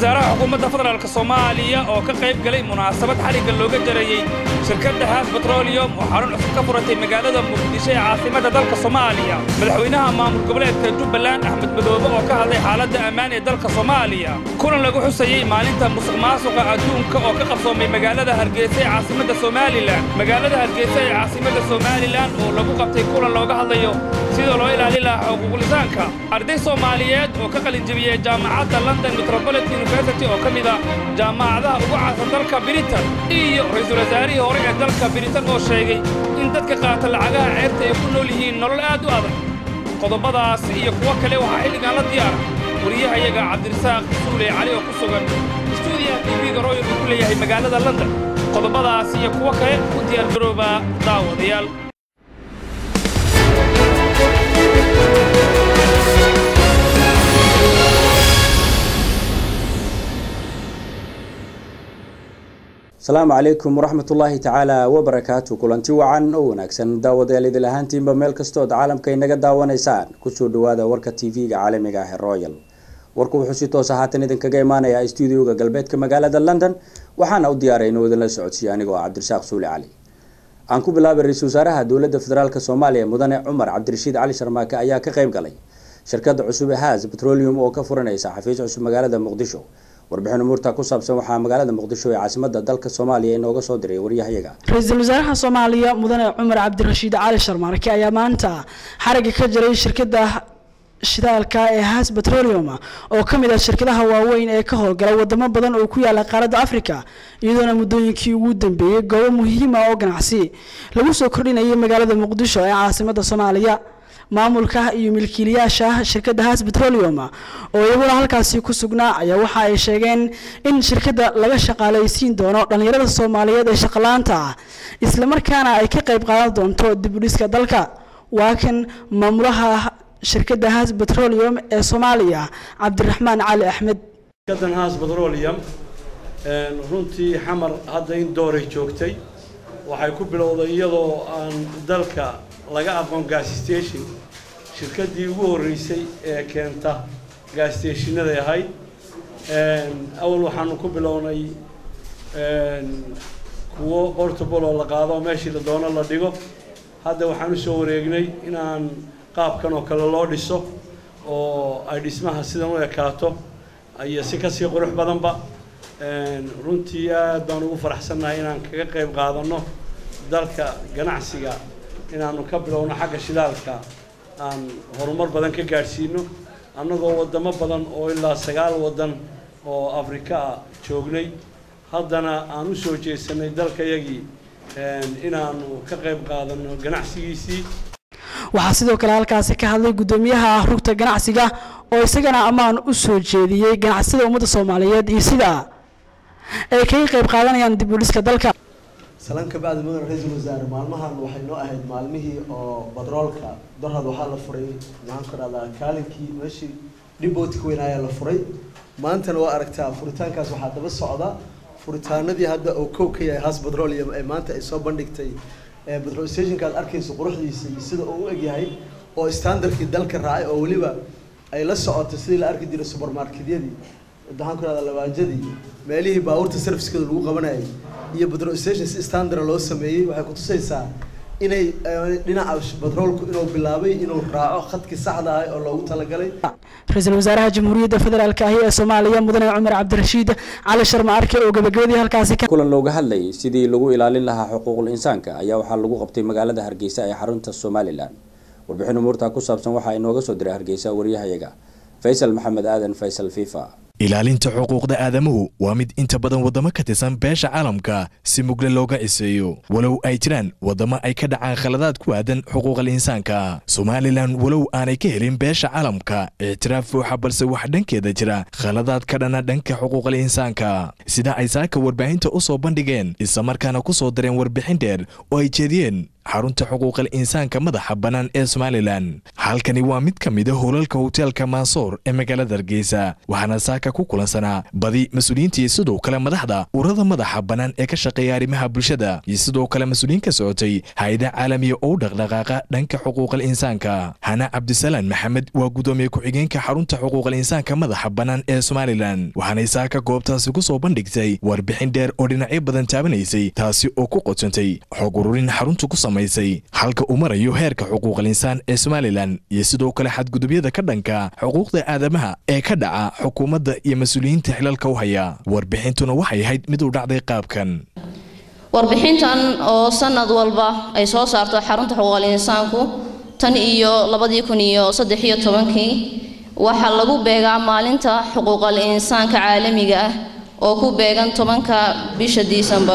wasaaraha xukuumadda federaalk soomaaliya oo ka qayb galay munaasabad xarigga looga jarayey shirkadda haas betroliyom oo xarun cusub ka furatay magaalada muqdisho ee caasimadda dalka soomaaliya madaxweynaha maamul goboleedka jubbaland axmed madoobe oo ka hadlay xaaladda ammaan ee dalka soomaaliya kulan lagu xusayey maalinta musuq maasuqa adduunka oo ka qabsoomay magaalada hargeysa ee caasimadda somalilan magaalada hargeysa ee caasimadda somalilan oo lagu qabtay kulan looga hadlayo sidoo loo ilaalin lahaa xuquuqlisaanka arday soomaaliyeed oo ka qalinjebiyey jaamacadda london metropolitan university oo ka mid a jaamacadaha ugu caasan dalka britain iyo ra-iisul wasaarihii hore ee dalka britain oo sheegay in dadka qaata lacagaha ceerta ay ku nool yihiin nolol aad u adag qodobadaas iyo kuwo kale waxaa xilligan la diyaara wariyahayaga cabdirasaaq suule cali oo ku sugan stuudiyaha tv-ga royal uu ku leeyahay magaalada london qodobadaas iyo kuwo kale u diyaargarooba daawadayaal asalaamu calaykum waraxmatullaahi tacaala wabarakaatu kulanti wacan oo wanaagsan daawadayaal idil ahaantiinba meel kastood caalamka inaga daawanaysaan kusoo dhawaada warka tv-ga caalamiga ah ee royal warku wuxuu si toosa haatan idinkaga imaanayaa stuudioga galbeedka magaalada london waxaana u diyaaray inuu idinla socodsiiya anigoo cabdirasaaq suuli cali aan ku bilaabay ra-iisul wasaaraha dowladda federaalk soomaaliya mudane cumar cabdirashiid cali sharmaake ayaa ka qayb galay shirkada cusub ee haas petroleum oo ka furanaysa xafiis cusub magaalada muqdisho warbixin umuurta ku saabsan waxaa magaalada muqdisho ee caasimada dalka soomaaliya inooga soo diray waryahayaga ra-iisul wasaaraha soomaaliya mudane cumar cabdirashiid cali sharmaarke ayaa maanta xarigga ka jiray shirkada shidaalka ee haas petroleum oo ka mid ah shirkadaha waaweyn ee ka howlgala wadamo badan oo ku yaala qaaradda africa iyadoona muddooyinkii ugu dambeeyey goobo muhiima oo ganacsi lagu soo kordhinayay magaalada muqdisho ee caasimada soomaaliya maamulka iyo milkiilayaasha shirkadda haas petroleum oo iyaguna halkaasi ku sugnaa ayaa waxa ay sheegeen in shirkadda laga shaqaalaysiin doono dhallinyarada soomaaliyeed ee shaqalaanta ah islamarkaana ay ka qayb qaadan doonto dib u dhiska dalka waa kan maamulaha shirkadda haas petroleum ee soomaaliya cabdiraxmaan cali axmed shirkaddan haas petroleum runtii xamar hadda in dooray joogtay waxay ku bilowday iyadoo aan dalka laga aqoon gaasistation shirkaddii ugu horreysay ee keenta gaasstationaday ahayd awal waxaanu ku bilownay kuwo portable oo la qaado meeshii la doono la dhigo hadda waxaan usoo wareegnay inaan qaabkan oo kale loo dhiso oo ay dhismaha sidan u ekaato iyo si kasii qurux badanba runtii aad baan ugu faraxsannahay inaan kaga qayb qaadano dalka ganacsiga inaanu ka bilowno xagga shidaalka aan horumar badan ka gaadhsiino annagoo waddamo badan oo ilaa sagaal waddan oo afrika ah joognay haddana aan u soo jeesanay dalkayagii inaanu ka qayb qaadano ganacsigiisii waxaa sidoo kale halkaasi ka hadlay guddoomiyaha rugta ganacsiga oo isagana ammaan u soo jeediyey ganacsida ummadda soomaaliyeed iyo sida ay kaga qayb qaadanayaan dib u dhiska dalka salaan ka bacdi mudan ra-iisul wasaare maalmahan waxay noo ahayd maalmihii oo badroolka dorhad waxaa la furay maxaan ku dhahdaa kaalinkii meeshii dhibootka weyn ayaa la furay maantana waa aragtaa furitaankaas waxaa daba socda furitaanadii hadda oo kow ka yahay haas petroleum ee maanta ay soo bandhigtay petrol stationka aad arkayso quruxdiisa iyo sida uu u egyahay oo standardkii dalka raacay oo weliba ay la socoto sidii la arki jiray supermarketyadii maxaan ku dhahdaa labaajadii meelihii baabuurta servicekeeda lagu qabanayay iyo petrol station si standard loo sameeyey waxay kutusaysaa inay dhinaca batroolku inuu bilaabay inuu raaco khadkii saxda ah oo loogu talagalay ra-iisul wasaaraha jamhuuriyadda federaalk ahi ee soomaaliya mudane cumar cabdirashiid cali sharma arke oo gabagabadii halkaasi kulan looga hadlayay sidii lagu ilaalin lahaa xuquuqul insaanka ayaa waxaa lagu qabtay magaalada hargeysa ee xarunta somalilan warbixin umuurta ku saabsan waxaa inooga soo diray hargeysa waryahayaga faysal maxamed aadan faysal fifa ilaalinta xuquuqda aadamuhu waa mid inta badan waddamo ka tirsan beesha caalamka si mugle looga ciseeyo walow ay jiraan waddamo ay ka dhacaan khaladaad ku aadan xuquuqal insaanka somalilan walow aanay ka helin beesha caalamka ictiraaf buuxa balse wax dhankeeda jira khaladaad ka dhana dhanka xuquuqal insaanka sida ay saaka warbaahinta u soo bandhigeen islamarkaana ku soo dareen warbixin dheer oo ay jeediyeen xarunta xuquuqal insaanka madaxa bannaan ee somalilan halkani waa mid ka mida howlalka hoteelka maasoor ee magaalada hargeysa waxaana saaka ku kulansanaa badi mas-uuliyiintii sidoo kale madaxda urada madaxa bannaan ee ka shaqeeya arrimaha bulshada iyo sidoo kale mas-uuliyiin ka socotay hay-ada caalamiya oo u dhaqdhaqaaqa dhanka xuquuqal insaanka hana cabdisalaan maxamed waa gudoomiye ku-xigeenka xarunta xuquuqal insaanka madaxa bannaan ee somalilan waxaanay saaka goobtaasi ku soo bandhigtay warbixin dheer oo dhinacyo badan taabanaysay taasi oo ku qodsantay xog ururin xaruntu ku samaysay halka uu marayo heerka xuquuqal insaan ee somalilan iyo sidoo kale xadgudubyada ka dhanka xuquuqda aadamaha ee ka dhaca xukuumadda iyo mas-uuliyiinta xilalka u haya warbixintuna waxay ahayd mid u dhacday qaabkan warbixintan oo sanad walba ay soo saarto xarunta xuquuqal insaanku tan iyo labadii kun iyo saddex iyo tobankii waxaa lagu beegaa maalinta xuquuqal insaanka caalamiga ah oo ku beegan tobanka bisha disembar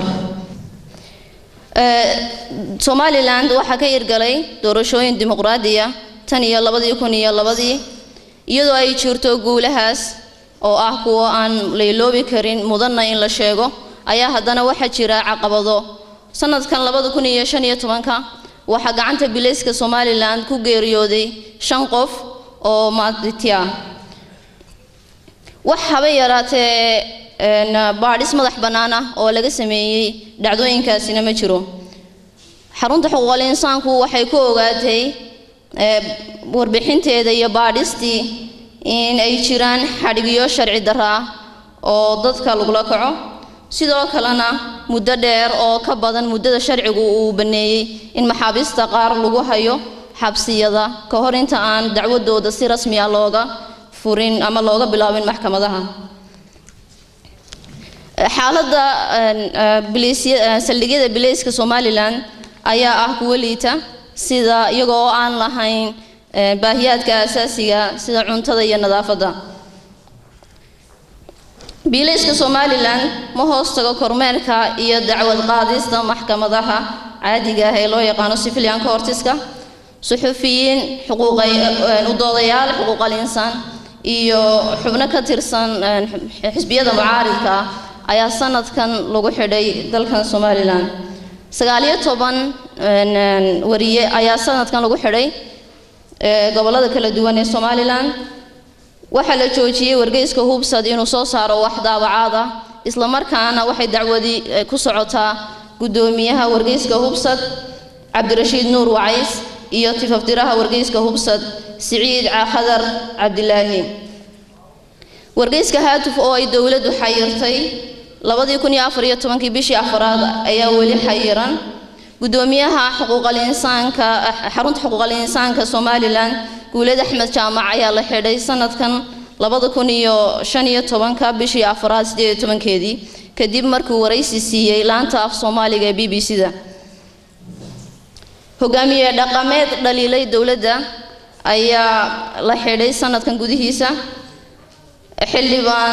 somalilan waxaa ka irgalay doorashooyin dimuqraadiya tan iyo labadii kun iyo labadii iyadoo ay jirto guulahaas oo ah kuwo aan layloobi karin mudanna in la sheego ayaa haddana waxaa jira caqabado sanadkan labada kun iyo shan iyo tobanka waxaa gacanta bilayska somalilan ku geeriyooday shan qof oo maaditya wax haba yaraatee baadhis madax bannaan ah oo laga sameeyey dhacdooyinkaasina ma jiro xarunta xuquuqal insaanku waxay ku ogaatay warbixinteeda iyo baadhistii in ay jiraan xadhigyo sharci darro ah oo dadka lagula kaco sidoo kalena muddo dheer oo ka badan muddada sharcigu uu baneeyey in maxaabiista qaar lagu hayo xabsiyada ka hor inta aan dacwadooda si rasmi ah looga furin ama looga bilaabin maxkamadaha xaaladda saldhigyada bilayska somalilan ayaa ah kuwo liita sida iyagoo oo aan lahayn baahiyaadka asaasiga sida cuntada iyo nadaafadda biilayska somalilan ma hoos tago kormeerka iyo dacwad qaadista maxkamadaha caadiga ah ee loo yaqaano civilian courtiska suxufiyiin xuquuqay udoodayaal xuquuqal insaan iyo xubno ka tirsan xisbiyada mucaaridka ah ayaa sanadkan lagu xidhay dalkan somalilan sagaaliyo toban wariye ayaa sanadkan lagu xidhay gobolada kala duwan ee somalilan waxaa la joojiyey wargeyska hubsad inuu soo saaro wax daabacaad ah islamarkaana waxay dacwadi ku socotaa guddoomiyaha wargeyska hubsad cabdirashiid nuur wacays iyo tifaftiraha wargeyska hubsad siciid khadar cabdilaahi wargeyska haatuf oo ay dowladdu xayirtay labadii kun iyo afar iyo tobankii bishii afaraad ayaa weli xayiran guddoomiyaha xuquuqal insaanka xarunta xuquuqal insaanka somalilan guulad axmed jaamac ayaa la xidhay sanadkan labada kun iyo shan iyo tobanka bishii afaraad sideed iyo tobankeedii kadib markuu waraysi siiyey laanta af soomaaliga ee b b c da hogaamiye dhaqameed dhaliilay dowladda ayaa la xidhay sanadkan gudihiisa xildhibaan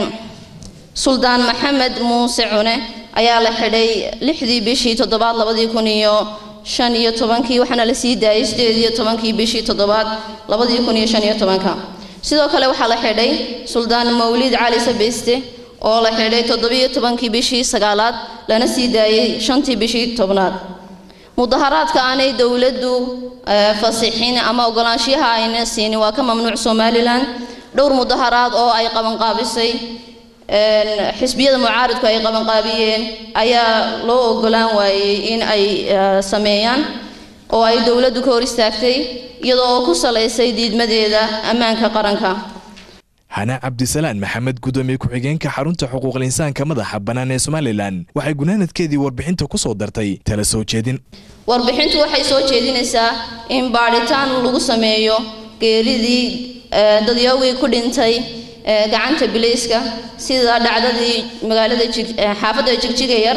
suldaan maxamed muuse cune ayaa la xidhay lixdii bishii toddobaad labadii kun iyo shan iyo tobankii waxaana la sii daayay sideed iyo tobankii bishii toddobaad labadii kun iyo shan iyo tobanka sidoo kale waxaa la xidhay suldaan mawlid cali sabeyste oo la xidhay toddobiyo tobankii bishii sagaalaad lana sii daayay shantii bishii tobnaad mudaharaadka aanay dowladdu fasixin ama ogolaanshiyaha ayna siinin waa ka mamnuuc somalilan dhowr mudaharaad oo ay qabanqaabisay xisbiyada mucaaridku ay qabanqaabiyeen ayaa loo ogolaan waayey in ay sameeyaan oo ay dowladdu ka hor istaagtay iyadoo oo ku salaysay diidmadeeda ammaanka qaranka hana cabdisalaan maxamed gudoomiye ku-xigeenka xarunta xuquuqal insaanka madaxa bannaan ee somalilan waxay gunaanadkeedii warbixinta ku soo dartay tala soo jeedin warbixintu waxay soo jeedinaysaa in baadhitaan lagu sameeyo geeridii dadyoogii ku dhintay gacanta bilayska sida dhacdadii magaalada xaafadda jigjiga yar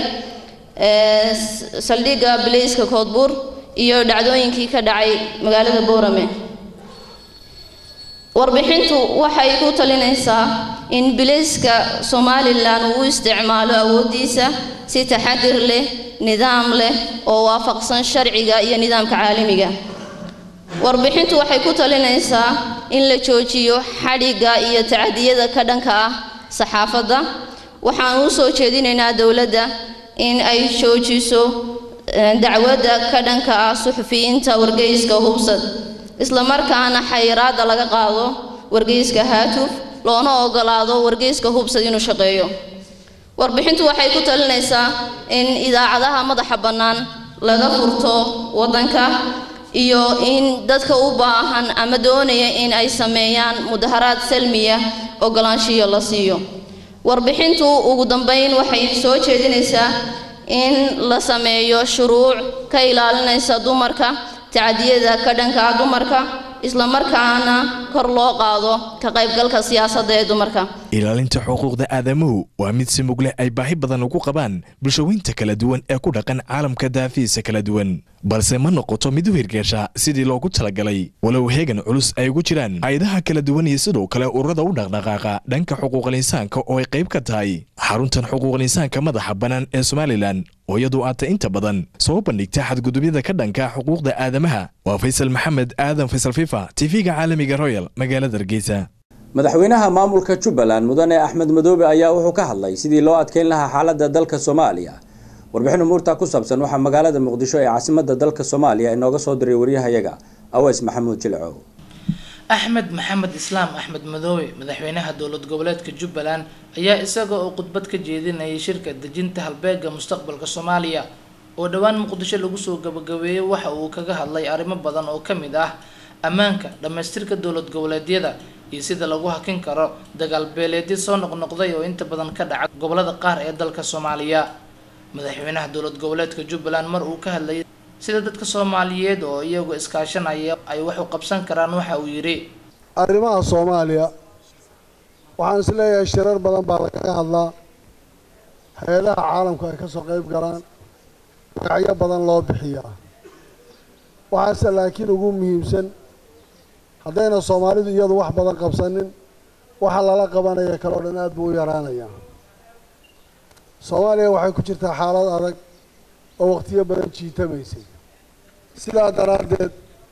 saldhigga bilayska koodbuur iyo dhacdooyinkii ka dhacay magaalada boorame warbixintu waxay ku talinaysaa in bilayska somalilan uu isticmaalo awooddiisa si taxadir leh nidaam leh oo waafaqsan sharciga iyo nidaamka caalamiga warbixintu waxay ku talinaysaa in la joojiyo xadhigga iyo tacadiyada ka dhanka ah saxaafadda waxaan u soo jeedinaynaa dowladda in ay joojiso dacwadda ka dhanka ah suxufiyiinta wargeyska hubsad islamarkaana xayiraadda laga qaado wargeyska haatuf loona ogolaado wargeyska hubsad inuu shaqeeyo warbixintu waxay ku talinaysaa in idaacadaha madaxa bannaan laga furto waddanka iyo in dadka u baahan ama doonaya in ay sameeyaan mudaharaad salmiya ogolaanshiyo la siiyo warbixintu ugu dambeyn waxay soo jeedinaysaa in la sameeyo shuruuc ka ilaalinaysa dumarka tacadiyada ka dhanka ah dumarka islamarkaana kor loo qaado ka qaybgalka siyaasadda ee dumarka ilaalinta xuquuqda aadamuhu waa mid si mug leh ay baahi badan ugu qabaan bulshooyinta kala duwan ee ku dhaqan caalamka daafihiisa kala duwan balse ma noqoto mid u hirgeesha sidii loogu talagalay walow heegan culus ay ugu jiraan hay-adaha kala duwan iyo sidoo kale ururada u dhaqdhaqaaqa dhanka xuquuqal insaanka oo ay qayb ka tahay xaruntan xuquuqal insaanka madaxa bannaan ee somalilan oo iyadu aata inta badan soo bandhigta xadgudubyada ka dhanka xuquuqda aadamaha waa faysal maxamed aadan faysal fifa tv-ga caalamiga royal magaalada hargeysa madaxweynaha maamulka jubbaland mudane axmed madoobe ayaa wuxuu ka hadlay sidii loo adkeyn lahaa xaaladda dalka soomaaliya warbixin umuurta ku saabsan waxaa magaalada muqdisho ee caasimada dalka soomaaliya inooga soo diray waryahayaga aweys maxamuud jilcow axmed maxamed islaam axmed madoobe madaxweynaha dowlad goboleedka jubbaland ayaa isaga oo khudbad ka jeedinayay shirka dejinta halbeega mustaqbalka soomaaliya oo dhowaan muqdisho lagu soo gabagabeeyey waxa uu kaga hadlay arrimo badan oo ka mid ah ammaanka dhammaystirka dowlad goboleedyada iyo sida lagu hakin karo dagaal beeleedyo soo noqnoqday oo inta badan ka dhaca gobolada qaar ee dalka soomaaliya madaxweynaha dowlad goboleedka jubbaland mar uu ka hadlayay sida dadka soomaaliyeed oo iyagu iskaashanaya ay wax u qabsan karaan waxa uu yidhi arrimaha soomaaliya waxaan is leeyahay shirar badan baa lagaga hadlaa hay-adaha caalamku ay kasoo qeyb galaan magacyo badan loo bixiyaa waxaase laakiin ugu muhiimsan haddayna soomaalidu iyadu wax badan qabsanin waxa lala qabanaya kale oo dhan aad buu u yaraanaya soomaaliya waxay ku jirtaa xaalad adag oo waqtiyo badan jiitamaysay sidaa daraaddeed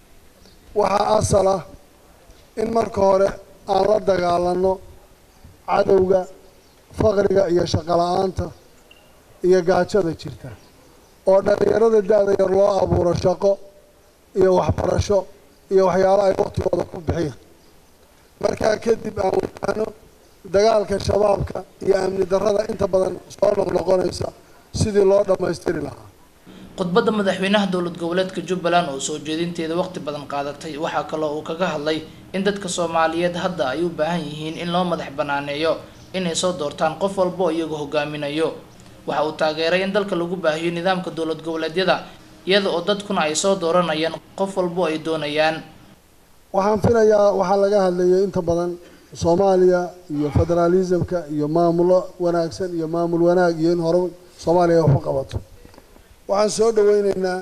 waxaa asal ah in marka hore aan la dagaalanno cadowga faqriga iyo shaqo la-aanta iyo gaajada jirta oo dhallinyarada da-da yar loo abuuro shaqo iyo waxbarasho iyo waxyaalo ay waqtigooda ku bixiyaan markaa kadib aan wadaano dagaalka shabaabka iyo amni darrada inta badan soo noqnoqonaysa sidii loo dhammaystiri lahaa khudbadda madaxweynaha dowlad goboleedka jubbaland oo soo jeedinteeda waqti badan qaadatay waxaa kaloo uu kaga hadlay in dadka soomaaliyeed hadda ay u baahan yihiin in loo madax banaaneeyo inay soo doortaan qof walba oo iyagu hogaaminayo waxa uu taageeray in dalka lagu baahiyo nidaamka dowlad goboleedyada iyada oo dadkuna ay soo dooranayaan qof walbo ay doonayaan waxaan filayaa waxaa laga hadlayay inta badan soomaaliya iyo federaalismka iyo maamulo wanaagsan iyo maamul wanaag iyo in hore soomaaliya wax u qabato waxaan soo dhaweyneynaa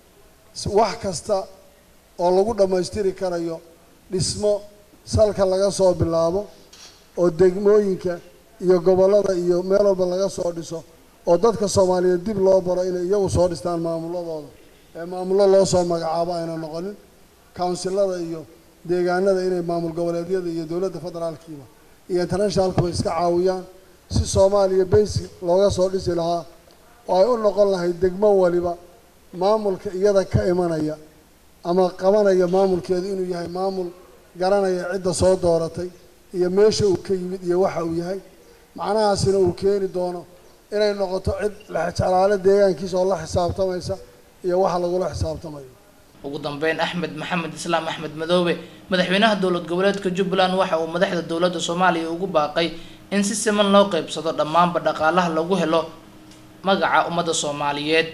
wax kasta oo lagu dhammaystiri karayo dhismo salka laga soo bilaabo oo degmooyinka iyo gobollada iyo meel walba laga soo dhiso oo dadka soomaaliyeed dib loo baro inay iyagu soo dhistaan maamuladooda ee maamullo loo soo magacaabo ayna noqonin counsilada iyo deegaanada inay maamul goboleedyada iyo dowladda federaalkiiba iyo internationalkuba iska caawiyaan si soomaaliya basic looga soo dhisi lahaa oo ay u noqon lahayd degmo waliba maamulka iyada ka imanaya ama qabanaya maamulkeedu inuu yahay maamul garanaya cidda soo dooratay iyo meesha uu ka yimid iyo waxa uu yahay macnahaasina uu keeni doono inay noqoto cid lexjeclaale deegaankiisa oo la xisaabtamaysa iyo waxa lagula xisaabtamayo ugu dambeyn axmed maxamed islaam axmed madoobe madaxweynaha dowlad goboleedka jubbaland waxa uu madaxda dowladda soomaaliya ugu baaqay in si siman loo qeybsado dhammaanba dhaqaalaha lagu helo magaca ummadda soomaaliyeed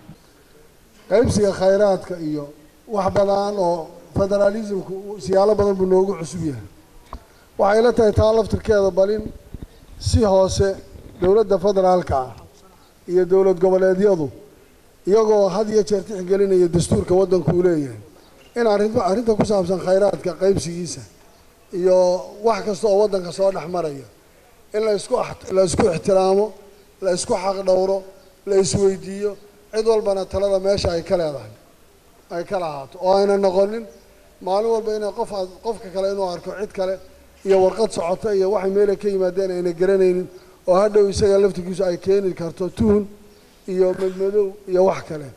qaybsiga khayraadka iyo wax badan oo federaalismku siyaalo badan buu noogu cusub yahay waxay la tahay taa laftirkeeda balin si hoose dowladda federaalka ah iyo dowlad goboleedyadu iyagoo had iyo jeer tixgelinaya dastuurka waddanku uu leeyahay in arrinta arrinta ku saabsan khayraadka qaybsigiisa iyo wax kasta oo waddanka soo dhex maraya in la isku la isku ixtiraamo la isku xaq dhowro la isweydiiyo cid walbana talada meesha ay ka leedahay ay ka lahaato oo ayna noqonin maalin walba inay qof aad qofka kale inuu arko cid kale iyo warqad socota iyo waxay meela ka yimaadeen ayna garanaynin oo hadhow isaga laftigiisu ay keeni karto tuhun iyo madmadow iyo wax kale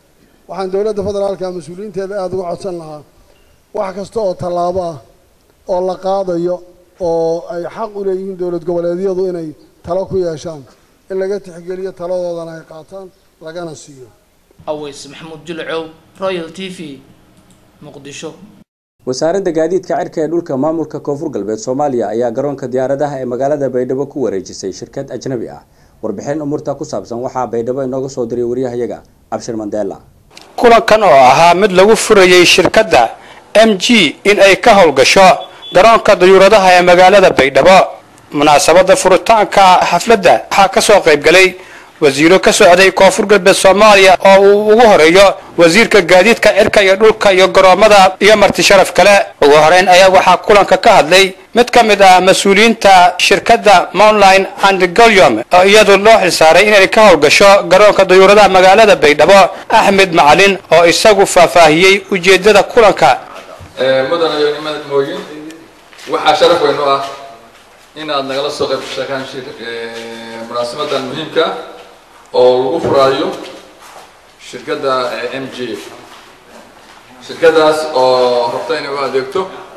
waxaan dowladda federaalka mas-uuliyiinteeda aada uga codsan lahaa wax kasta oo tallaabo ah oo la qaadayo oo ay xaq u leeyihiin dowlad goboleedyadu inay talo ku yeeshaan in laga tixgeliyo taladoodana ay qaataan lagana siiyo aweys maxamuud jilcow royal t v muqdisho wasaaradda gaadiidka cirka ee dhulka maamulka koonfur galbeed soomaaliya ayaa garoonka diyaaradaha ee magaalada baydhabo ku wareejisay shirkad ajnabi ah warbixin umuurta ku saabsan waxaa baydhabo inooga soo diray waryahayaga cabshir mandela kulankan oo ahaa mid lagu furayey shirkadda m g in ay ka howlgasho garoonka dayuuradaha ee magaalada baydhabo munaasabada furitaanka xafladda waxaa ka soo qaybgalay wasiiro ka socday koonfur galbeed soomaaliya oo uu ugu horeeyo wasiirka gaadiidka cirka iyo dhulka iyo garoomada iyo marti sharaf kale ugu horeyn ayaa waxaa kulanka ka hadlay mid ka mid ah mas-uuliyiinta shirkadda mounline and golium oo iyadu loo xilsaaray inay ka howlgasho garoonka dayuuradaha magaalada baydhabo axmed macalin oo isagu faahfaahiyey ujeedada kulanka mudana iyo nimad mooyin waxaa sharaf weyn u ah inaad nagala soo qayb gashaan munaasabadan muhiimka oo lagu furaayo shirkadda m g shirkadaas oo rabta inay u adeegto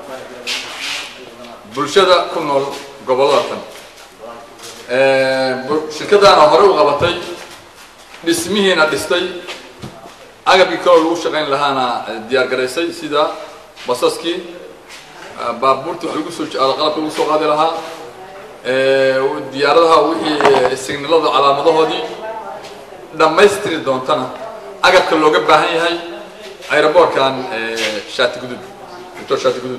bulshada ku nool gobollada tan shirkadaana hore u qabatay dhismihiina dhistay agabkii kaloo lagu shaqayn lahaana diyaar garaysay sida basaskii baabuurtii wax lagu soo qalabka lagu soo qaadi lahaa diyaaradaha wixii signalada calaamadahoodii dhammaystiri doontana agabka looga baahan yahay aeroboortkan shaati gudud doctor shaati gudud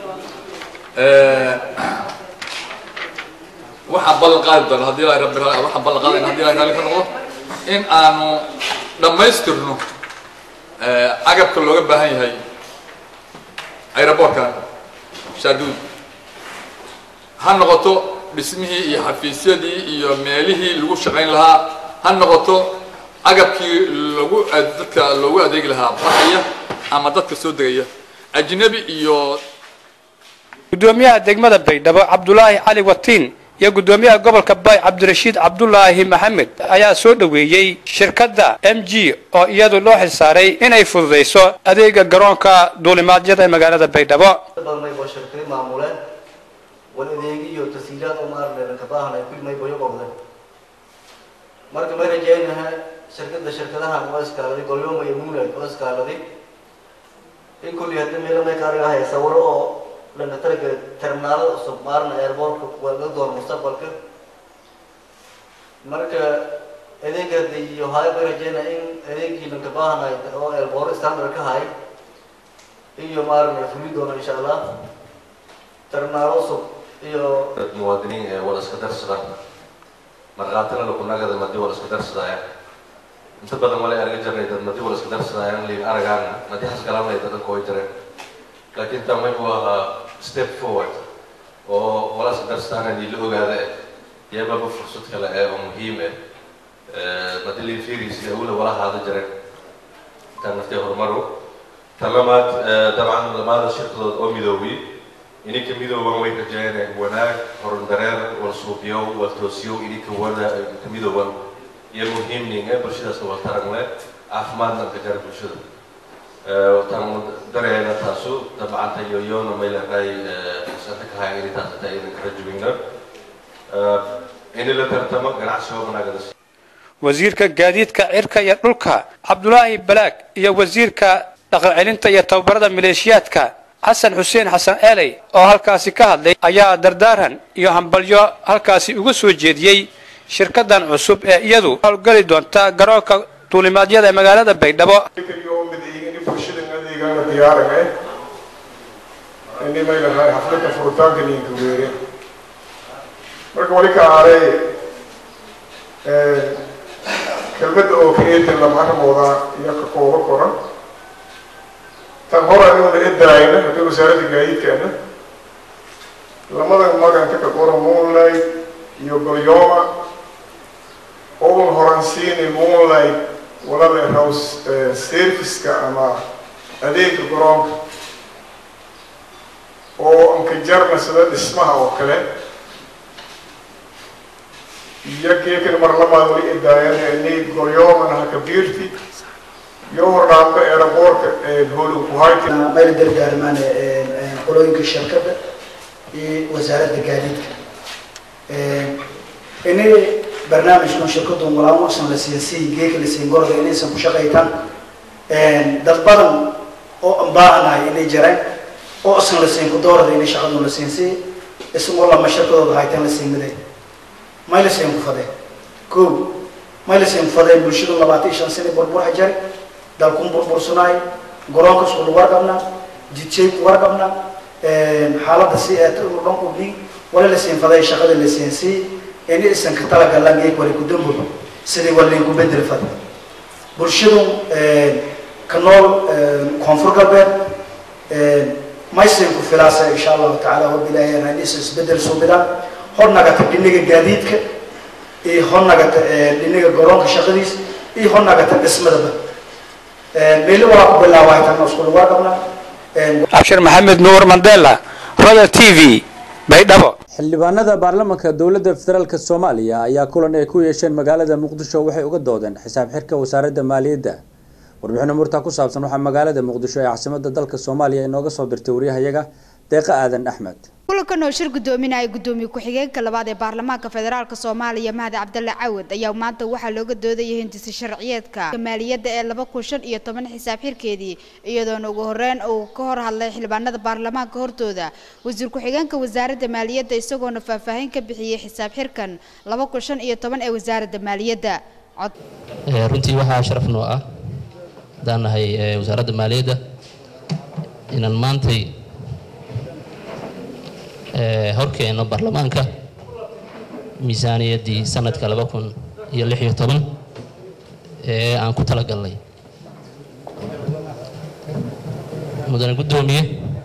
waxaan ballan qaadi doona haddii ilahay rabbi waxaan ballan qaadayna haddii ilahay raalli ka noqdo in aanu dhammaystirno agabka looga baahan yahay aeroboortkan shaati gudud ha noqoto dhismihii iyo xafiisyadii iyo meelihii lagu shaqayn lahaa ha noqoto agabkii lagu dadka loogu adeegi lahaa baxaya ama dadka soo degaya ajnabi iyo gudoomiyaha degmada baydhabo cabdulaahi cali watiin iyo gudoomiyaha gobolka bay cabdirashiid cabdulaahi maxamed ayaa soo dhoweeyey shirkadda m g oo iyadu loo xilsaaray inay fududayso adeega garoonka duulimaadyada ee magaalada baydhabo wal adeegi iyo tasiilaad oo maaragtay ka baahan ay ku may boyo qobday marka may rajaynaha shirkadda shirkadaha oo iskaaladay golyoma iyo moonlight oo iskaaladay in kulli hadda meelo may kaariga haya sawiro oo dhanka targa terminaalada cusub maarna airportka laga doono mustaqbalka marka adeegada iyo haya may rajaynaya in adeegii dhanka baahanay oo airport standard ka hay iyo maarna fuli doono insha allah terminaalo cusub muwaadiniin ee wada iska darsada markhaatina lakunagada madi wada iska darsadaya inta badan wala arga jirnay dad madi wada iska darsadayaan liin aragaana madi xasgalanay dadanka way jireen laakiin tan way u ahaa step forward oo wala iska darsadaan la ogaada eh iyababa fursad kale eh oo muhiim eh madi liin firis iyo awla wala haada jireen tan naftay horumaru tan lamaad dabcan lamaada shirkadood oo midoobay ininka midooban way rajeyneen wanaag horudareer wal suuqyow wal toosiyow ininka wada ka midooban iyo muhiimning ee bulshadaas wal taran leh caafimaadna ka jara bulshada tan dareena taasu dabcanta yoyoona may leedahay santa ka haya inay taasata idan kala jubina ini la tartamo ganacsiga wanaagada wasiirka gaadiidka cirka iyo dhulka cabdulaahi balaag iyo wasiirka dhaqan celinta iyo tababarada maleeshiyaadka xasan xuseen xasan eeley oo halkaasi ka hadlay ayaa dardaaran iyo hambalyo halkaasi uga soo jeediyey shirkadan cusub ee iyadu howlgali doonta garoonka duulimaadyada ee magaalada baydhabo inimaylahay xafladda furitaanka ninka weere marka wali ka aaray kelmadda oo kaeetan lama arrimooda iyo ka kooba koran tan hore aniguna edaayna haddii wasaaradda gaadiidkaana lamadan maganta ka qoran moonlight iyo golyoma oun horansiini moonlight walala house serviceka ama adeega garoonka oo anka jarna sida dhismaha oo kale iyo keekan mar labaad wali edaayana ini golyomana haka biirti iyo hordhaanba eeraboorka hoolin ku hayti mayla gargaarmaan qolooyinka shirkadda iyo wasaaradda gaadiidka ini barnaamijkan shirkadu walaamusan la siin si geeka la siin gorda inaysan ku shaqaytaan dad badan oo aan baahanahay inay jiraan oo asan la siin ku doorada inay shaqadu la siin si isagoo lama shirkadooda haytaan la siin miday may la siin ku fadee ko may la siin ku fadee bulshadu labaatan iyo shan sane burbur hajari dalkun burbursanaay garoonka isku warqabna jidjay ku warqabna xaaladda si aad u dhan u dhig wala la siin faday shaqada la siin si ini isan ka talagalaan geeg wali ku dambo sidii waliin ku bedel fad bulshadu ka nool koonfur galbeed maysin ku filaasa insha allahu tacaala hor ilaahay aan is isbedel soo bidaan hor nagata dhinaga gaadiidka iyo hor nagata dhinaga garoonka shaqadiis iyo hor nagata dhismadaba meelo waa ku bilaabay tan isku warqabna abshir maxamed nuur mandela roda t v baydhabo xildhibaanada baarlamaanka dowladda federaalk soomaaliya ayaa kulan ay ku yeesheen magaalada muqdisho waxay uga doodeen xisaab xirka wasaaradda maaliyadda warbixin umuurtaa ku saabsan waxaa magaalada muqdisho ee caasimada dalka soomaaliya inooga soo dirtay waryahayaga deeqa aadan axmed kulankan oo shir gudoominaya gudoomiye ku-xigeenka labaad ee baarlamaanka federaalk soomaaliya mahdi cabdalle cawad ayaa maanta waxaa looga doodayay hindisi sharciyeedka maaliyadda ee laba kun shan iyo toban xisaab xirkeedii iyadoona ugu horeyn uu ka hor hadlay xildhibaanada baarlamaanka hortooda wasiir ku-xigeenka wasaaradda maaliyadda isagoona faahfaahin ka bixiyey xisaab xirkan laba kun shan iyo toban ee wasaaradda maaliyadda runtii waxaa sharaf noo ah haddaan nahay wasaaradda maaliyadda inaan maantay horkeeno baarlamaanka miisaaniyaddii sanadka laba kun iyo lix iyo toban ee aan ku talagalnay mudane guddoomiye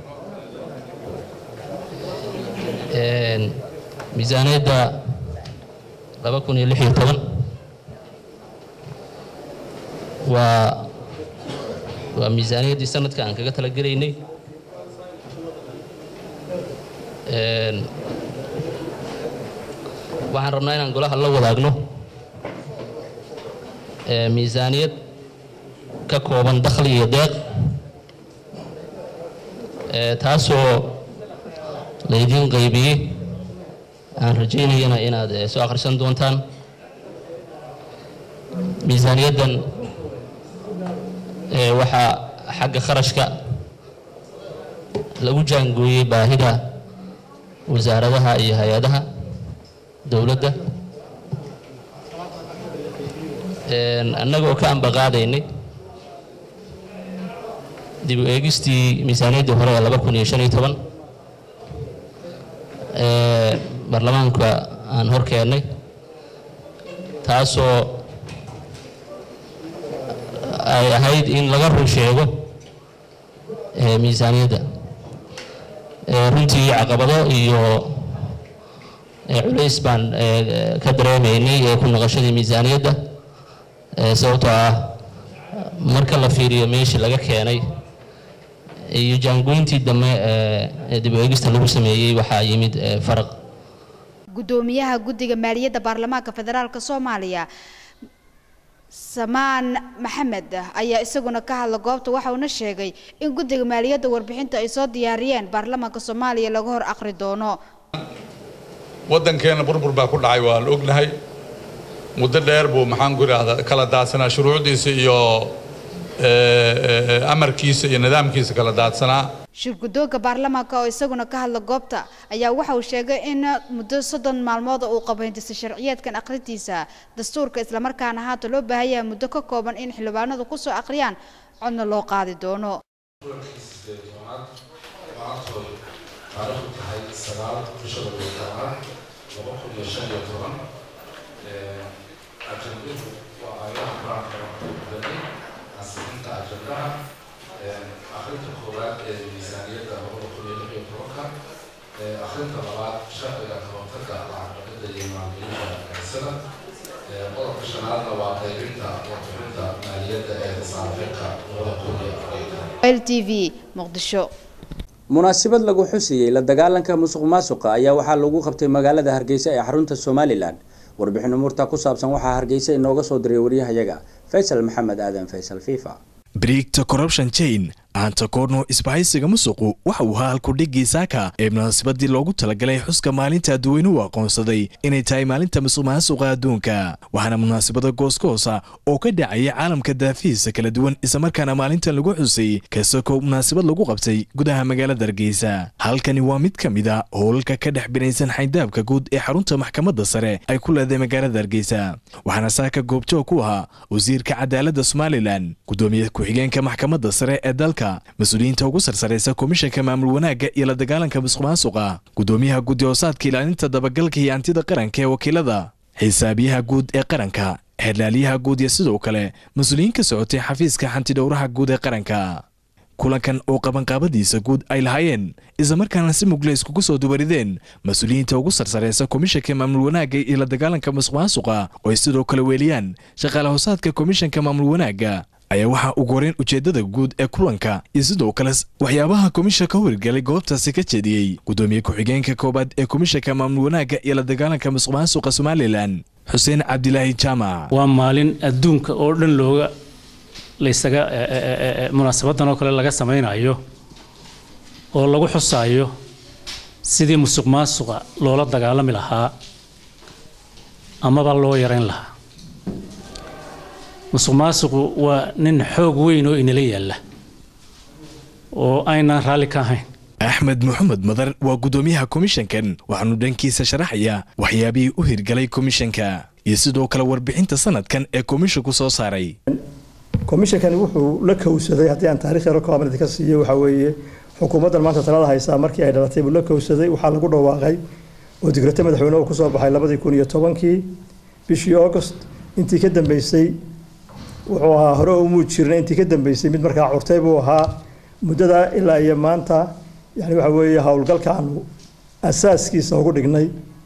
miisaaniyadda laba kun iyo lix iyo toban waa waa miisaaniyaddii sanadka aan kaga talagelaynay waxaan rabnaa inaan golaha la wadaagno miisaaniyad ka kooban dakhli iyo deeq taasoo laydiin qaybiyey aan rajaynayana inaad soo akhrisan doontaan miisaaniyaddan waxaa xagga kharashka lagu jaangooyey baahida wasaaradaha iyo hay-adaha dowladda annagoo ka ambaqaadaynay dib u eegistii miisaaniyaddii hore ee laba kun iyo shan iyo toban baarlamaanka aan hor keennay taasoo ay ahayd in laga run sheego miisaaniyadda runtii caqabado iyo culays baan ka dareemaynay ee ku noqoshadii miisaaniyadda sababtoo ah marka la fiiriyo meeshii laga keenay iyo jaangoyntii dambe ee dib u eegista lagu sameeyey waxaa yimid faraq gudoomiyaha guddiga maaliyadda baarlamaanka federaalk soomaaliya samaan maxamed ayaa isaguna ka hadla goobta waxa uuna sheegay in guddiga maaliyadda warbixinta ay soo diyaariyeen baarlamaanka soomaaliya laga hor aqri doono waddankeena burbur baa ku dhacay waa la ognahay muddo dheer buu maxaan ku idhaahdaa kala daadsanaa shuruucdiisa iyo amarkiisa iyo nidaamkiisa kala daadsanaa shir guddoonka baarlamaanka oo isaguna ka hadla goobta ayaa waxa uu sheegay in muddo soddon maalmood uu qabo hindisa sharciyeedkan akhrintiisa dastuurka islamarkaana haata loo baahan yahay muddo ka kooban in xildhibaanadu kusoo akhriyaan codna loo qaadi doono taariikhdu tahay sagaal bisha labaatanaad laba kun iyo shan iyo toban ajanduhu waa aayadaha qur-aanka waxbadani ansixinta ajandaha akhrinta koowaad ee miisaaniyadda labada kun iyo lix iyo tobanka akhrinta labaad sharciga kababtaga lacagdhaqida iyo maalgelinta garsada qodobka shanaadna waa qaybinta warbixinta maaliyadda ee saaxiibka labada kun iyo afar iyo toban l t v muqdisho munaasabad lagu xusiyey la dagaalanka musuq maasuqa ayaa waxaa lagu qabtay magaalada hargeysa ee xarunta somalilan warbixin umuurta ku saabsan waxaa hargeysa inooga soo diray waryahayaga faysal maxamed aadan faysal fifa brigta corruption chain aanta koorno isbahaysiga musuqu waxa uu ahaa halkudhigii saaka ee munaasabadii loogu talagalay xuska maalinta dadweynuhu aqoonsaday inay tahay maalinta musuq maasuqa adduunka waxaana munaasabada gooskoosa oo ka dhacaya caalamka daafihiisa kala duwan islamarkaana maalintan lagu xusay kasakoo munaasabad lagu qabtay gudaha magaalada hargeysa halkani waa mid ka mid a howlalka ka dhex binaysan xayndaabka guud ee xarunta maxkamadda sare ay ku leedahay magaalada hargeysa waxaana saaka goobjoog ku ahaa wasiirka cadaaladda somalilan gudoomiye ku-xigeenka maxkamadda sare ee dalka mas-uuliyiinta ugu sarsaraysa komishanka maamul wanaagga iyo la dagaalanka musuq maasuqa gudoomiyaha guddi hoosaadka ilaalinta dabagalka iyo hantida qaranka ee wakiilada xisaabiyaha guud ee qaranka xeerlaaliyaha guud iyo sidoo kale mas-uuliyiin ka socotay xafiiska xantidhowraha guud ee qaranka kulankan oo qabanqaabadiisa guud ay lahaayeen islamarkaana si mugle iskugu soo dubarideen mas-uuliyiinta ugu sarsaraysa komishanka maamul wanaagga iyo la dagaalanka musuq maasuqa oo ay sidoo kale weeliyaan shaqaale hoosaadka komishanka maamul wanaagga ayaa waxaa ugu horeyn ujeeddada guud ee kulanka iyo sidoo kale waxyaabaha komishanka howlgalay goobtaasi ka jeediyey gudoomiye ku-xigeenka koowaad ee komishanka maamul wanaagga iyo la dagaalanka musuq maasuqa somalilan xuseen cabdilaahi jaamac waa maalin adduunka oo dhan looga laysaga munaasabadan oo kale laga samaynayo oo lagu xusaayo sidii musuq maasuqa loola dagaalami lahaa amaba loo yarayn lahaa musuq maasuqu waa nin xoog weyn oo inala yaalla oo aynaan raalli ka ahayn axmed maxamed madar waa gudoomiyaha komishankan waxaanu dhankiisa sharaxayaa waxyaabihii u hirgalay komishanka iyo sidoo kale warbixinta sanadkan ee komishanku soo saaray komishankani wuxuu la kowsaday haddii aan taarikh yaro kooban idinka siiyo waxaa weeye xukuumaddan maanta talada haysaa markii ay dhalatay buu la kowsaday waxaa lagu dhawaaqay oo digrata madaxweyne uu kusoo baxay labadii kun iyo tobankii bishii august intii ka dambeysay wuxuu ahaa hore umuu jirna intii ka dambeysay mid markaa curtay buu ahaa muddada ilaa iyo maanta yani waxa weeye howlgalka aanu asaaskiisa ugu dhignay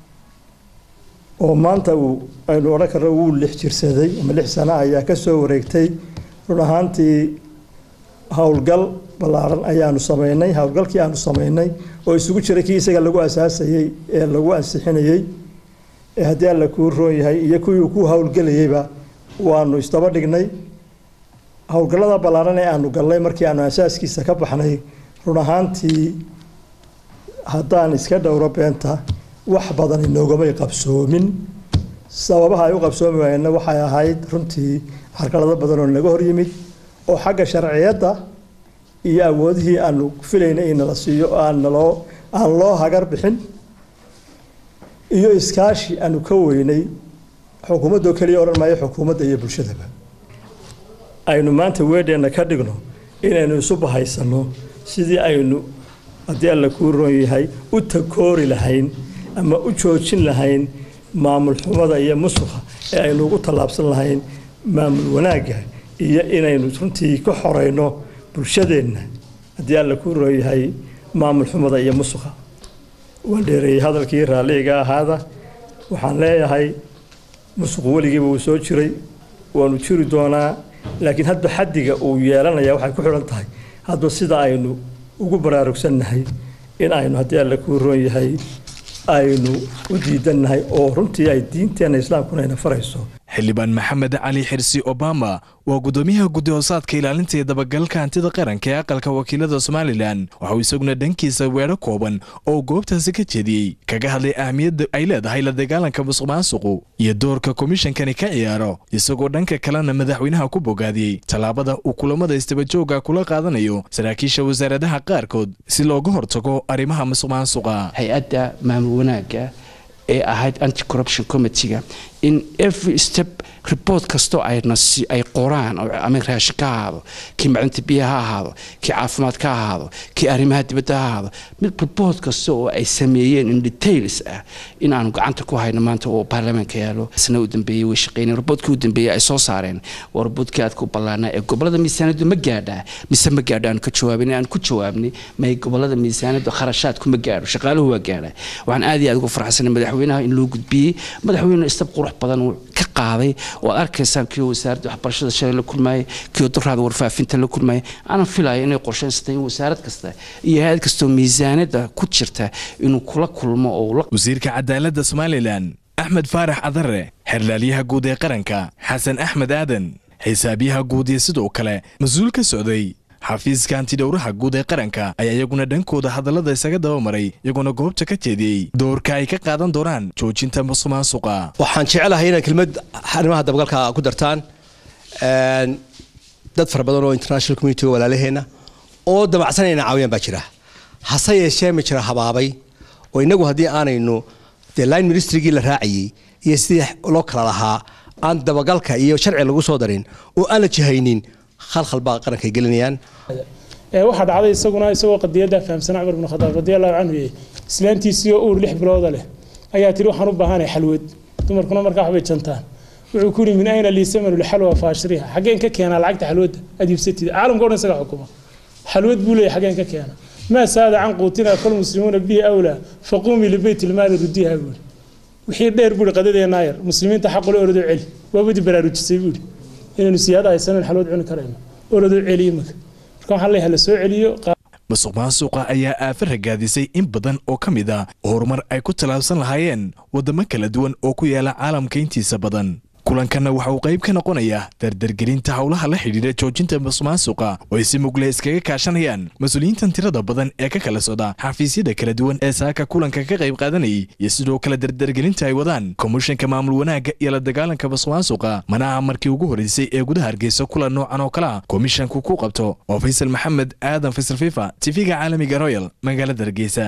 oo maanta uu aynu odhan karno wuu lix jirsaday ama lix sano ayaa ka soo wareegtay run ahaantii howlgal ballaaran ayaanu sameynay howlgalkii aanu sameynay oo isugu jiray kii isaga lagu asaasayey ee lagu ansixinayey ee haddii alla kuu roon yahay iyo kuwii uu ku howlgelayeyba waanu isdaba dhignay howlgallada ballaaran ee aanu galnay markii aanu asaaskiisa ka baxnay run ahaantii haddaan iska dhowro beenta wax badan inoogomay qabsoomin sababaha ay u qabsoomi waayeenna waxay ahayd runtii carqalado badan oo naga hor yimid oo xagga sharciyadda iyo awoodihii aanu filaynay in nala siiyo aan naloo aan loo hagar bixin iyo iskaashi aanu ka weynay xukuumaddoo keliya odhan maayo xukuumadda iyo bulshadaba aynu maanta weedheenna ka dhigno inaynu isu bahaysanno sidii aynu haddii alla kuu roon yahay u takoori lahayn ama u joojin lahayn maamul xumada iyo musuqa ee aynu ugu tallaabsan lahayn maamul wanaagga iyo inaynu runtii ka xoreyno bulshadeenna haddii alla kuu roon yahay maamul xumada iyo musuqa waan dheereeyey hadalkii raalliga ahaada waxaan leeyahay musuqu weligiiba wuu soo jiray waanu jiri doonaa laakiin hadba xaddiga uu yeelanaya waxay ku xidhan tahay hadba sida aynu ugu baraarugsannahay in aynu haddii alla kuu roon yahay aynu u diidannahay oo runtii ay diinteenna islaamkuna ayna farayso xildhibaan maxamed cali xirsi obama waa gudoomiyaha guddi hoosaadka ilaalinta iyo dabagalka hantida qaranka ee aqalka wakiilada somalilan waxauu isaguna dhankiisa weedho kooban oo goobtaasi ka jeediyey kaga hadlay ahmiyadda ay leedahay la dagaalanka musuq maasuqu iyo doorka komishankani ka ciyaaro isagoo dhanka kalena madaxweynaha ku bogaadiyey tallaabada uu kulamada istabajooga kula qaadanayo saraakiisha wasaaradaha qaarkood si looga hortago arrimaha musuq maasuqa hay-adda maamul wanaagga ee ahayd anti corruption committeega in every step report kastoo ayna ay qoraan ama raashin ka ahaado kii macdinta biyaha ha ahaado kii caafimaad ka ahaado kii arrimaha dibadda ha ahaado mid report kasta oo ay sameeyeen in details ah in aanu gacanta ku hayno maanta oo baarlamaanka yaalo sana u dambeeyey way shaqeyneen reportkii u dambeeyey ay soo saareen waa reportkii aad ku ballaanaa ee gobolada miisaaniyaddu ma gaadhaa mise ma gaadho aan ka jawaabin aan ku jawaabnay may gobolada miisaaniyaddu kharashaadku ma gaadho shaqaaluhu waa gaadhaa waxaan aad iyo aad ugu farxsanay madaxweynaha in loo gudbiyey madaxweyne istab qurux badan uu ka qaaday oo aad arkaysaan kii wasaaradda waxbarashada shalay la kulmaayay kii duraada warfaafinta la kulmaayay aanan filayo inay qorshaysatay in wasaarad kasta iyo hay-ad kastoo miisaaniyadda ku jirta inuu kula kulmo oo wasiirka cadaaladda somalilan axmed faarax cadare xerlaalyaha guud ee qaranka xasan axmed aadan xisaabyaha guud iyo sidoo kale mas-uul ka socday xafiiska antidhowraha guud ee qaranka ayaa iyaguna dhankooda hadallada isaga dabamaray iyagoona goobta ka jeediyey doorka ay ka qaadan doonaan joojinta musuqmaasuqa waxaan jecelahay inaad kelmad arrimaha dabagalka ku dartaan dad fara badan oo international community walaalaheenna oo damacsanayna caawiyaan baa jira hase yeeshee ma jira habaabay oo innagu haddii aanaynu dee line ministrygii la raacayey iyo sidii loo kala lahaa aan dabagalka iyo sharci lagu soo darin oo aan la jihaynin khalkhal baa qaranka ay gelinayaan waxaa dhacday isaguna isagoo qadiyadda fahamsana cumar bin khadaab radiallahu canhu yey islaantiisii oo uur lix bilooda leh ayaa tiri waxaan u baahanahay xalwad dumarkuna markaa waxbay jantaan wuxuu ku yidhi min ayna lii samanu lxalwa faashriha xaggeen ka keenaa lacagta xalwadda aad iibsatid caalamka o dhan isaga xukuma xalwad buu leeyahy xaggeen ka keena maa saada can quutina falmuslimuuna bihi awlaa faquumii libeyt ilmaali rudiha buuri wixii dheer buuri qadadeenaa yar muslimiinta xaqule orodoo celi waabadi baraarujisay buuri inaynu siyaada haysanan xalwad cuni karayno orodoo celi imika marka waxaan leeyahay la soo celiyo musuq maasuqa ayaa aafa ragaadisay in badan oo ka mid a horumar ay ku tallaabsan lahaayeen waddamo kala duwan oo ku yaala caalamka intiisa badan kulankanna waxa uu qayb ka noqonayaa dardargelinta howlaha la xidhiidha joojinta musuqmaasuqa oo ay si mugle iskaga kaashanayaan mas-uuliyiintan tirada badan ee ka kala socda xafiisyada kala duwan ee saaka kulanka ka qayb qaadanayay iyo sidoo kale dardargelinta ay wadaan komishanka maamul wanaagga iyo la dagaalanka musuqmaasuqa mana aha markii ugu horreysay ee gudaha hargeysa kulan noocan oo kale ah komishanku ku qabto oo faysal maxamed aadan faysal fifa tv-ga caalamiga royal magaalada hargeysa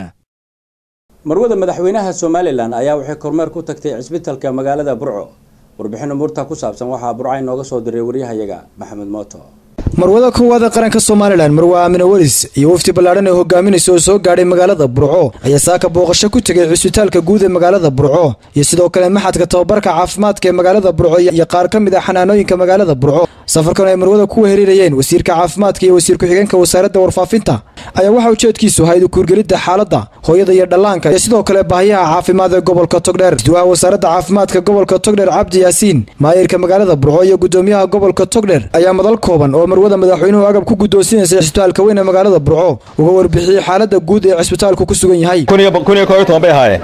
marwada madaxweynaha somalilan ayaa waxay kormeer ku tagtay cisbitalka magaalada burco warbixin umuurta ku saabsan waxaa burca inooga soo diray waryahayaga maxamed mooto marwada koowaada qaranka somalilan marwe aamine welis iyo wafdi ballaadhan ee hogaaminaysa oo soo gaadhay magaalada burco ayaa saaka booqasho ku tegay cisbitaalka guud ee magaalada burco iyo sidoo kale maxadka tababarka caafimaadka ee magaalada burco iyo qaar ka mid ah xanaanooyinka magaalada burco safarkan ay marwada ku weherirayeen wasiirka caafimaadka iyo wasiir ku-xigeenka wasaaradda warfaafinta ayaa waxaa ujeedkiisu ahayd kuurgelidda xaaladda hooyada iyo dhallaanka iyo sidoo kale baahiyaha caafimaad ee gobolka togdheer isduwaha wasaaradda caafimaadka gobolka togdheer cabdi yaasiin maayirka magaalada burco iyo gudoomiyaha gobolka togdheer ayaa madal kooban oo marwada madaxweynuhu agab ku guddoonsinaysa cisbitaalka weyn ee magaalada burco uga warbixiyey xaaladda guud ee cisbitaalku ku sugan yahay bay ahaayeen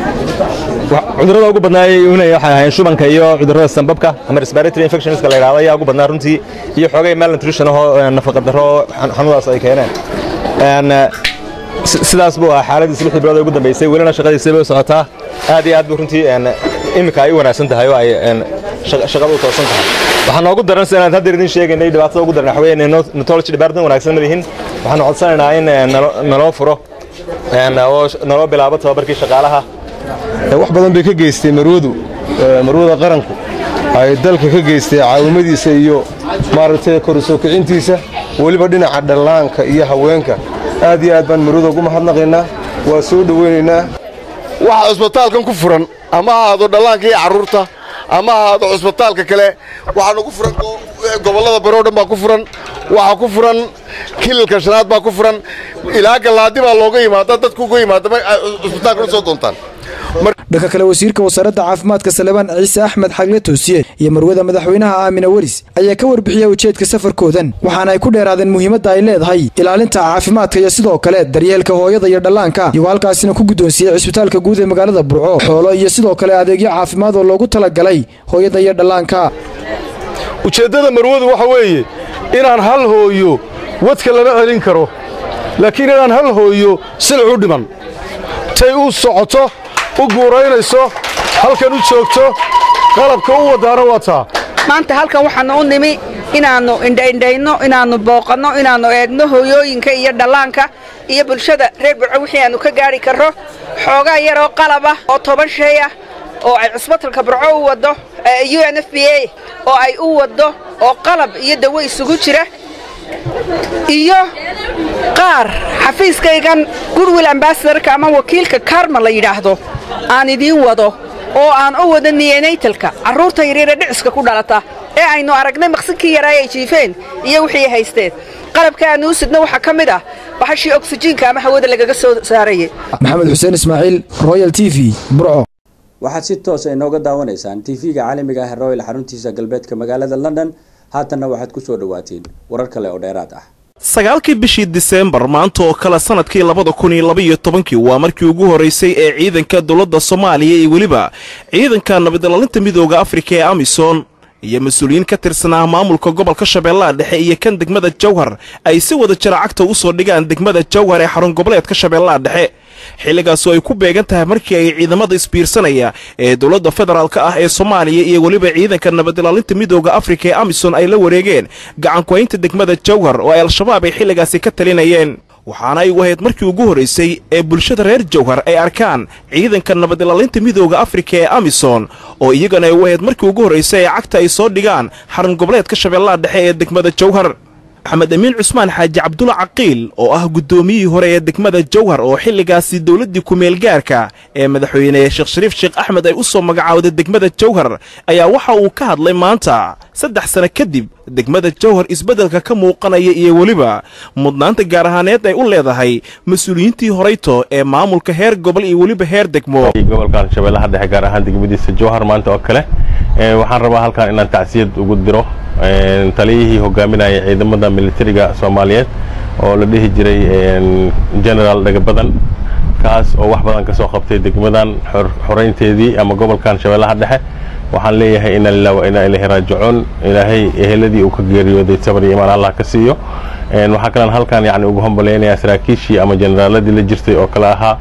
cudurrada ugu badnaayay unay waxay ahaayeen shubanka iyo cudurrada sanbabka ama respiratory infectionska la yidhahdo ayaa ugu badnaa runtii iyo xoogay malnutrition ahoo nafaqa darro xanuudaas ay keeneen sidaas buu ahaa xaaladiis lixdii bilood ee ugu dambeysay welina shaqadiisa bay u socotaa aad iyo aad buu runtii iminka ay u wanaagsan tahay oo ay shaqada u toosan tahay waxaa noogu daran sidaan hadda idin sheegaynay dhibaatada ugu daran waxaweye netology department wanaagsan ma lihin waxaanu codsanaynaa in naloo furo oo naloo bilaabo tababarkii shaqaalaha wax badan bay ka geystay marwadu marwada qaranku ay dalka ka geystay caawimadiisa iyo maaragtay kor usoo kicintiisa weliba dhinaca dhallaanka iyo haweenka aad iyo aad baan marwada ugu mahadnaqaynaa waa soo dhowaynaynaa waxa cusbitaalkan ku furan ama ha ahaado dhallaanka iyo carruurta ama ha ahaado cusbitaalka kale waxaa nagu furan gobollada bari o dhan baa ku furan waxaa ku furan kililka shanaad baa ku furan ilaa gallaadi baa looga yimaada dadku uga yimaada cusbitaalka u soo doontaan dhanka kale wasiirka wasaaradda caafimaadka salebaan ciise axmed xagle toosiye iyo marwada madaxweynaha aamina welis ayaa ka warbixiyey ujeedka safarkoodan waxaana ay ku dheeraadeen muhiimadda ay leedahay ilaalinta caafimaadka iyo sidoo kale daryeelka hooyada iyo dhallaanka iyagoo halkaasina ku guddoonsiiyey cisbitaalka guud ee magaalada burco xoolo iyo sidoo kale adeegyo caafimaad oo loogu talagalay hooyada iyo dhallaanka ujeeddada marwadu waxa weeye inaan hal hooyo wadka lama celin karo laakiin inaan hal hooyo silic u dhiman tay u socoto u guuraynayso halkan u joogto qalabka u wadaana waa taa maanta halkan waxaannu u nimi inaannu indhaindhayno inaannu booqanno inaannu eegno hooyooyinka iyo dhallaanka iyo bulshada reer burco wixii aannu ka gaadhi karro xoogaa yaroo qalab ah oo toban shay ah oo ay cusbatalka burco u waddo u n f b a oo ay u waddo oo qalab iyo dawo isugu jira iyo qaar xafiiskaygan goodwill ambasadorka ama wakiilka karma la yidhaahdo aan idiin wado oo aan u wado niyenatalka carruurta yaryare dhiciska ku dhalata ee aynu aragnay maqsinkii yaraa ay jiifeen iyo wixii haysteen qalabka aanu u sidno waxaa ka mid ah bahashii oksijiinka ama hawada lagaga soo saarayay maxamed xuseen ismaaciil royal t v burco waxaad si toosa inooga daawanaysaan tv-ga caalamiga ah ee royal xaruntiisa galbeedka magaalada london haatanna waxaad ku soo dhawaateen warar kale oo dheeraad ah sagaalkii bishii diseembar maanta oo kale sannadkii labada kun iyo labaiyo tobankii waa markii ugu horraysay ee ciidanka dowladda soomaaliya iyo weliba ciidanka nabadilaalinta midooda afrika ee amisom iyo mas-uuliyiin ka tirsanaa maamulka gobolka shabeellaha dhexe iyo kan degmada jawhar ay si wada jira cagta u soo dhigaan degmada jawhar ee xarun goboleedka shabeellaha dhexe xilligaasoo ay ku beegan tahay markii ay ciidamada isbiirsanaya ee dowladda federaalk ah ee soomaaliya iyo weliba ciidanka nabad ilaalinta midooda afrika ee amisom ay la wareegeen gacankuhaynta degmada jawhar oo ay al-shabaab ay xilligaasi ka talinayeen waxaana ay u ahayd markii ugu horraysay ee bulshada reer jawhar ay arkaan ciidanka nabad ilaalinta midooda afrika ee amisom oo iyagana ay u ahayd markii ugu horraysay ee cagta ay soo dhigaan xarun goboleedka shabeellaha dhexe ee degmada jawhar maxamed amiin cusmaan xaaji cabdulla caqiil oo ah guddoomiyihii hore ee degmada jawhar oo xilligaasi dowladdii ku-meelgaarka ee madaxweyne sheekh shariif sheekh axmed ay u soo magacaawday degmada jawhar ayaa waxa uu ka hadlay maanta saddex sano kadib degmada jawhar isbeddelka ka muuqanaya iyo weliba mudnaanta gaar ahaaneed ay u leedahay mas-uuliyiintii horayto ee maamulka heer gobol iyo weliba heer degmo gobolkan shabeellaha dhexe gaar ahaan degmadiisa jawhar maanta oo kale waxaan rabaa halkan inaan tacsiyad ugu diro taliyihii hogaaminaya ciidamada militariga soomaaliyeed oo la dhihi jiray generaal dhagabadan kaas oo wax badan ka soo qabtay degmadan xoraynteedii ama gobolkan shabeellaha dhexe waxaan leeyahay ina lilah wa inaa ilahi raajicuun ilaahay eheladii uu ka geeriyooday sabar iyo imaan allah ka siiyo waxaa kalean halkan yani ugu hambalaynayaa saraakiishii ama generaaladii la jirtay oo kale ahaa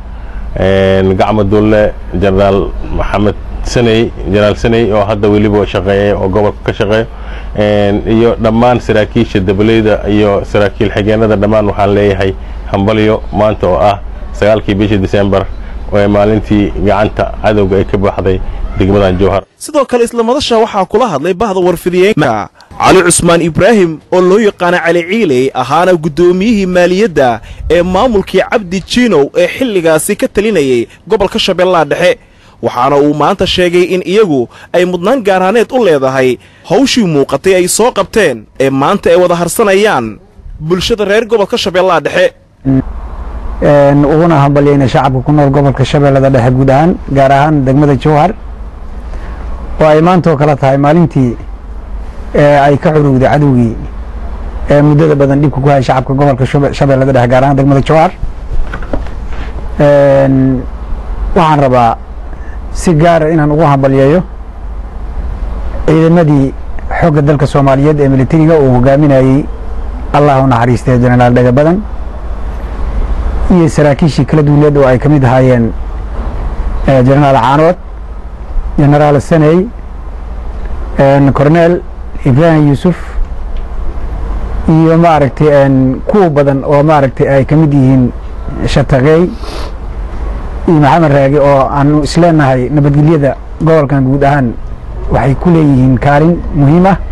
gacmo dulle generaal maxamed saney jenaraal saney oo hadda weliba shaqeeya oo gobolka ka shaqeeyo iyo dhammaan saraakiisha dabaleyda iyo saraakiil xigeenada dhammaan waxaan leeyahay hambalyo maanta oo ah sagaalkii bishii disembar ee maalintii gacanta cadowga ay ka baxday degmadan jowhar sidoo kale isla madasha waxaa kula hadlay bahda warfidiyeenka cali cusmaan ibraahim oo loo yaqaana cali ciiley ahaana guddoomiyihii maaliyadda ee maamulkii cabdi jiinow ee xilligaasi ka talinayay gobolka shabeellaha dhexe waxaana uu maanta sheegay in iyagu ay mudnaan gaarhaaneed u leedahay hawshii muuqatay ay soo qabteen ee maanta ay wada harsanayaan bulshada reer gobolka shabeellaha dhexe uguna hambalyayna shacabka ku nool gobolka shabeellada dhexe guud ahaan gaar ahaan degmada jowhar oo ay maanta oo kale tahay maalintii ay ka curugday cadowgii ee muddada badan dhibka ku hayay shacabka gobolka shabeellada dhexe gaar ahaan degmada jowhar waxaan rabaa si gaara inaan ugu hambalyeeyo ciidamadii xoogga dalka soomaaliyeed ee militariga uu hogaaminayey allah u naxariistay jenaraal dhagabadan iyo saraakiishii kala duwaneed oo ay ka mid ahaayeen jenaraal caanood jenaraal saney corneel ibrahim yuusuf iyo maaragtay kuwa badan oo maaragtay ay ka mid yihiin shataqeey iyo maxamed raagi oo aanu isleenahay nabadgelyada gobolkan guud ahaan waxay ku leeyihiin kaalin muhiim ah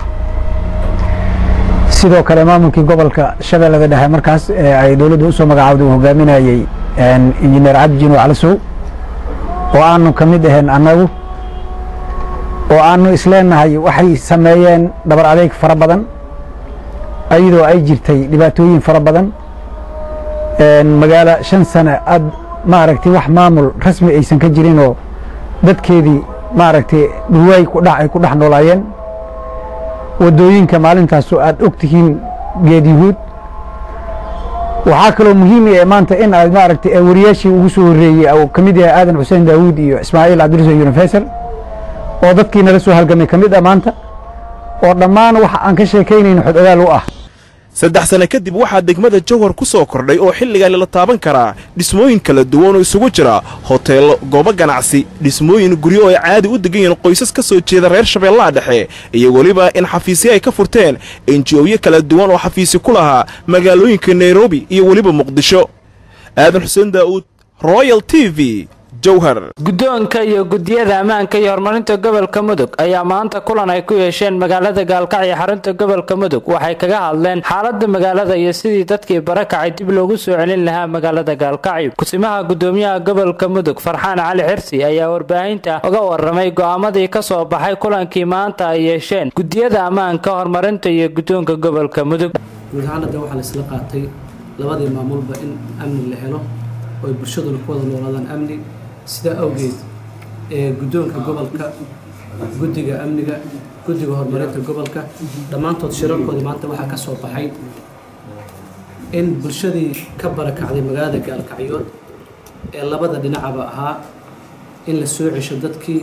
sidoo kale maamulkii gobolka shabeellada dhexe markaas ee ay dowladda usoo magacaawday uu hogaaminayey injineer cabdi jino calisow oo aanu ka mid ahayn annagu oo aanu isleenahay waxay sameeyeen dhabar adeeg fara badan iyadoo ay jirtay dhibaatooyin fara badan magaalo shan sane aad maaragtay wax maamul rasmi aysan ka jirinoo dadkeedii maaragtay dhuwaay kudhax ay ku dhex noolaayeen waddooyinka maalintaasoo aad og tihiin geed yuhuud waxaa kaloo muhiim ee maanta in aad maaragtay wariyaashii ugu soo horreeyey oo ka mid yahay aadan xuseen daawuud iyo ismaaciil cabdirasuul yunifesal oo dadkii nala soo halgamay ka mid ah maanta oo dhammaan waxa aan ka sheekaynayno xod ogaal u ah saddex sano kadib waxaa degmada jowhar ku soo kordhay oo xilligaani la taaban karaa dhismooyin kala duwan oo isugu jira hoteello goobo ganacsi dhismooyin guryo oo ay caadi u degan yihiin qoysas ka soo jeeda reer shabeellaha dhexe iyo weliba in xafiisyo ay ka furteen enji'oyo kala duwan oo xafiisi ku lahaa magaalooyinka nairobi iyo weliba muqdisho aadan xuseen daa'uud royal t v guddoonka iyo guddiyada ammaanka iyo horumarinta gobolka mudug ayaa maanta kulan ay ku yeesheen magaalada gaalkacyo xarunta gobolka mudug waxay kaga hadleen xaalada magaalada iyo sidii dadkii barakacay dib loogu soo celin lahaa magaalada gaalkacyo kusimaha gudoomiyaha gobolka mudug farxaan cali xirsi ayaa warbaahinta uga waramay go'aamadii ka soo baxay kulankii maanta ay yeesheen guddiyada ammaanka horumarinta iyo guddoonka gobolka mudug guud ahaan hadda waxaa laisla qaatay labadii maamulba in amni la helo oo ay bulshaduna ku wada noolaadaan amni sidaa awgeed ee guddoonka gobolka guddiga amniga guddiga horumarinta gobolka dhammaantood shirarkoodii maanta waxaa ka soo baxay in bulshadii ka barakacday magaalada gaalkacyood ee labada dhinacaba ahaa in la soo cesho dadkii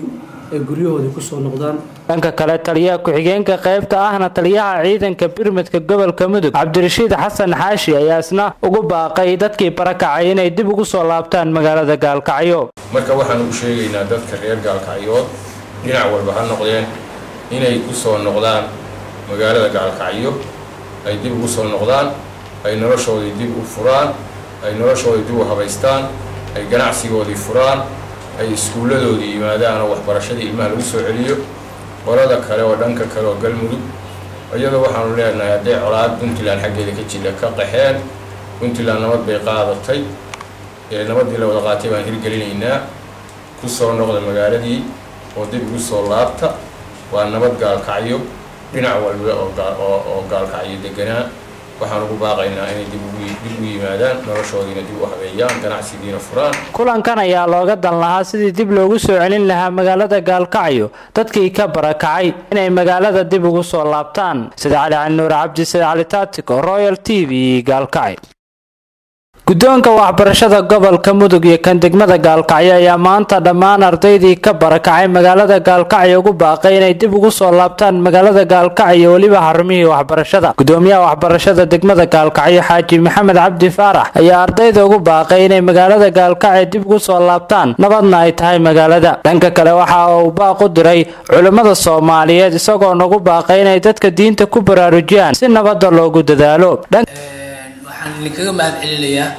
ay guryahoodii kusoo noqdaan dhanka kale taliyaha ku-xigeenka qaybta ahna taliyaha ciidanka birmadka gobolka mudug cabdirashiid xasan xaashi ayaa isna ugu baaqay dadkii barakacay inay dib ugu soo laabtaan magaalada gaalkacyo marka waxaan u sheegaynaa dadka reer gaalkacyood dhinac walba ha noqdeen inay ku soo noqdaan magaalada gaalkacyo ay dib ugu soo noqdaan ay noloshoodii dib u furaan ay noloshoodii dib u habaystaan ay ganacsigoodii furaan ay iskuulladoodii yimaadaan oo waxbarashadii ilmaha lagu soo celiyo qolada kale oo dhanka kale oo galmudug iyadoo waxaanu leenahay hadday colaad puntland xaggeeda ka jira ka qaxeen puntland nabad bay qaadatay ee nabaddii la wada qaatay baan hirgelinaynaa ku soo noqda magaaladii oo dib ugu soo laabta waa nabad gaalkacyo dhinac walba oo gaalkacyo deganaa waxaan ugu baaqaynaa inay dib ugu yimaadaan noloshoodiina dib u habeeyaan ganacsigiina furaan kulankan ayaa looga dan lahaa sidii dib loogu soo celin lahaa magaalada gaalkacyo dadkii ka barakacay inay magaalada dib ugu soo laabtaan sida cali cali nuur cabdi sida cali taatiko royal t v gaalkacyo guddoonka waxbarashada gobolka mudug iyo kan degmada gaalkacyo ayaa maanta dhammaan ardaydii ka barakacay magaalada gaalkacyo ugu baaqay inay dib ugu soo laabtaan magaalada gaalkacyo weliba xarumihii waxbarashada gudoomiyaha waxbarashada degmada gaalkacyo xaaji maxamed cabdi faarax ayaa ardayda ugu baaqay inay magaalada gaalkacyo dib ugu soo laabtaan nabadna ay tahay magaalada dhanka kale waxa uu baaq u diray culimmada soomaaliyeed isagoo nagu baaqay inay dadka diinta ku baraarujiyaan si nabadda loogu dadaalo waxaan idinkaga mahad celinayaa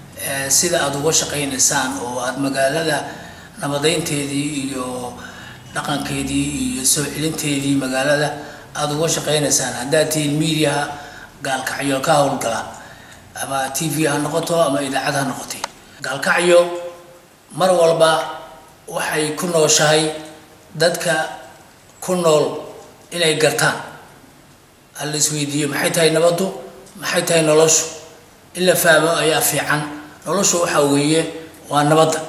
sida aada uga shaqaynaysaan oo aada magaalada nabadeynteedii iyo dhaqankeedii iyo soo celinteedii magaalada aada uga shaqaynaysaan haddaad tihiin miidiyaha gaalkacyo ka howlgala ama t v ha noqoto ama idaacad ha noqotay gaalkacyo mar walba waxay ku nooshahay dadka ku nool inay gartaan hala isweydiiyo maxay tahay nabaddu maxay tahay noloshu in la fahmo ayaa fiican noloshu waxaa weeye waa nabadda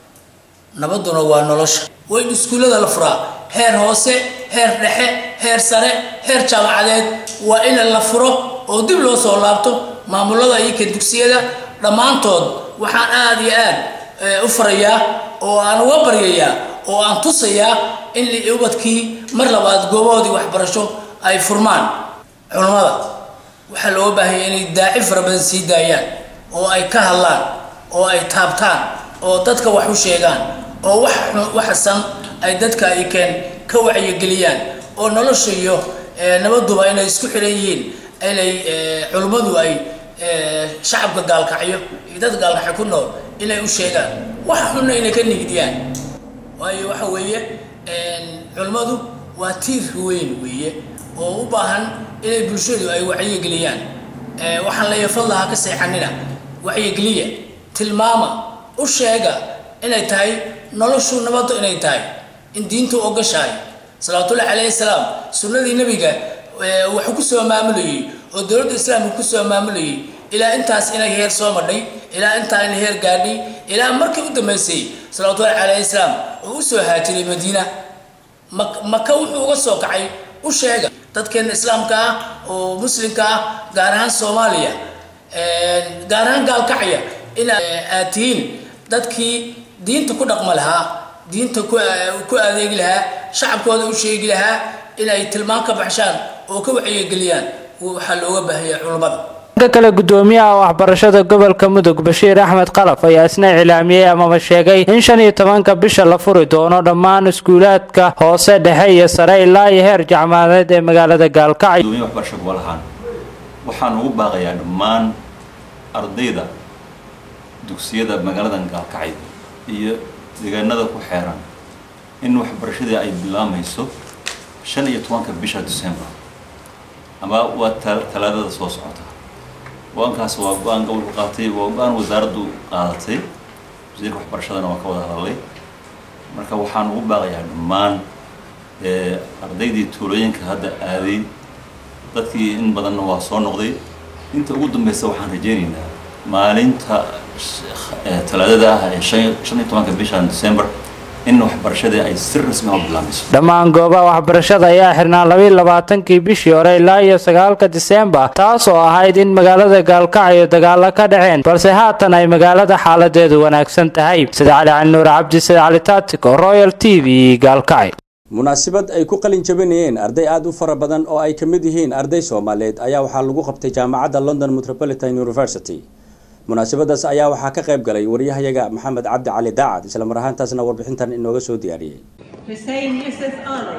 nabadduna waa nolosha waa in iskuullada la furaa heer hoose heer dhexe heer sare heer jaamacadeed waa in la furo oo dib loo soo laabto maamulada iyo ka dugsiyada dhammaantood waxaan aada iyo aad u farayaa oo aan uga baryayaa oo aan tusayaa in ubadkii mar labaad goobahoodii waxbarasho ay furmaan culammada waxaa looga baahanya inay daaci fara badan sii daayaan oo ay ka hadlaan oo ay taabtaan oo dadka wax u sheegaan oo wax waxsan ay dadka ay keen ka wacyigeliyaan oo nolosha iyo nabaduba inay isku xiran yihiin inay culummadu ay shacabka gaalkacyo iyo dad gaalkacyo ku nool inay u sheegaan wax xunna inay ka nigdiyaan waayo waxa weeye culummadu waa tiir weyn weeye oo u baahan inay bulshadu ay wacyigeliyaan waxaan leeyahay fadlaha ka seexanina wacyigeliya tilmaama u sheega inay tahay noloshu nabadda inay tahay in diintu ogashahay salawaatullahi calayhi salaam sunnadii nebiga wuxuu ku soo maamulayay oo dowladda islaamka ku soo maamulayay ilaa intaas inay heer soo madhay ilaa intaa inay heer gaadhay ilaa markii u dambaysay salawaatullahi calayhi salaam oo u soo haajiray madiina maka wuxuu uga soo kacay u sheega dadkeena islaamka ah oo muslimka ah gaar ahaan soomaaliya gaar ahaan gaalkacya in aad tihiin dadkii diinta ku dhaqma lahaa diinta ku adeegi lahaa shacabkooda u sheegi lahaa inay tilmaan ka baxshaan oo ka wacyigeliyaan waxaa looga baahaya culummada dhanka kale gudoomiyaha waxbarashada gobolka mudug bashiir axmed qalaf ayaa isna iclaamiyey amaba sheegay in shan iyo tobanka bisha la furi doono dhammaan iskuulaadka hoose dhexe iyo sare ilaa iyo heer jacmaadeed ee magaalada gaalkacyo waxbarasho gobol ahaan waxaan ugu baaqayaa dhammaan ardayda dugsiyada magaaladan gaalkacyo iyo deegaanada ku xeeran in waxbarashadii ay bilaamayso shan iyo tobanka bisha december ama waa talaadada soo socota go-aankaas waa go-aan gobolku qaatay waa go-aan wasaaraddu qaadatay wasiirka waxbarashadana waa ka wada hadalay marka waxaan ugu baaqayaa dhammaan ardaydii tuulooyinka hadda aaday dadkii in badanna waa soo noqday inta ugu dambeysa waxaan rajeynaynaa maalinta talaadada ah ee shan iyo tobanka bishan december in waxbarashadii ay si rasmi ah u bilaamayso dhammaan goobaha waxbarashada ayaa xirnaa labayo labaatankii bishii hore ilaa iyo sagaalka diseembar taas oo ahayd in magaalada gaalkacyo dagaalo ka dhaceen balse haatan ay magaalada xaaladeedu wanaagsan tahay sida cali cali nuur cabdi sida cali taatiko royal t v gaalkacyo munaasabad ay ku qalin jabinayeen arday aada u fara badan oo ay ka mid yihiin arday soomaaliyeed ayaa waxaa lagu qabtay jaamacadda london metropolitan university munaasabadaas ayaa waxaa ka qayb galay waryahayaga maxamed cabdi cali daacad isla mar ahaantaasna warbixintan inooga soo diyaariyey Hussein Yusuf Ali.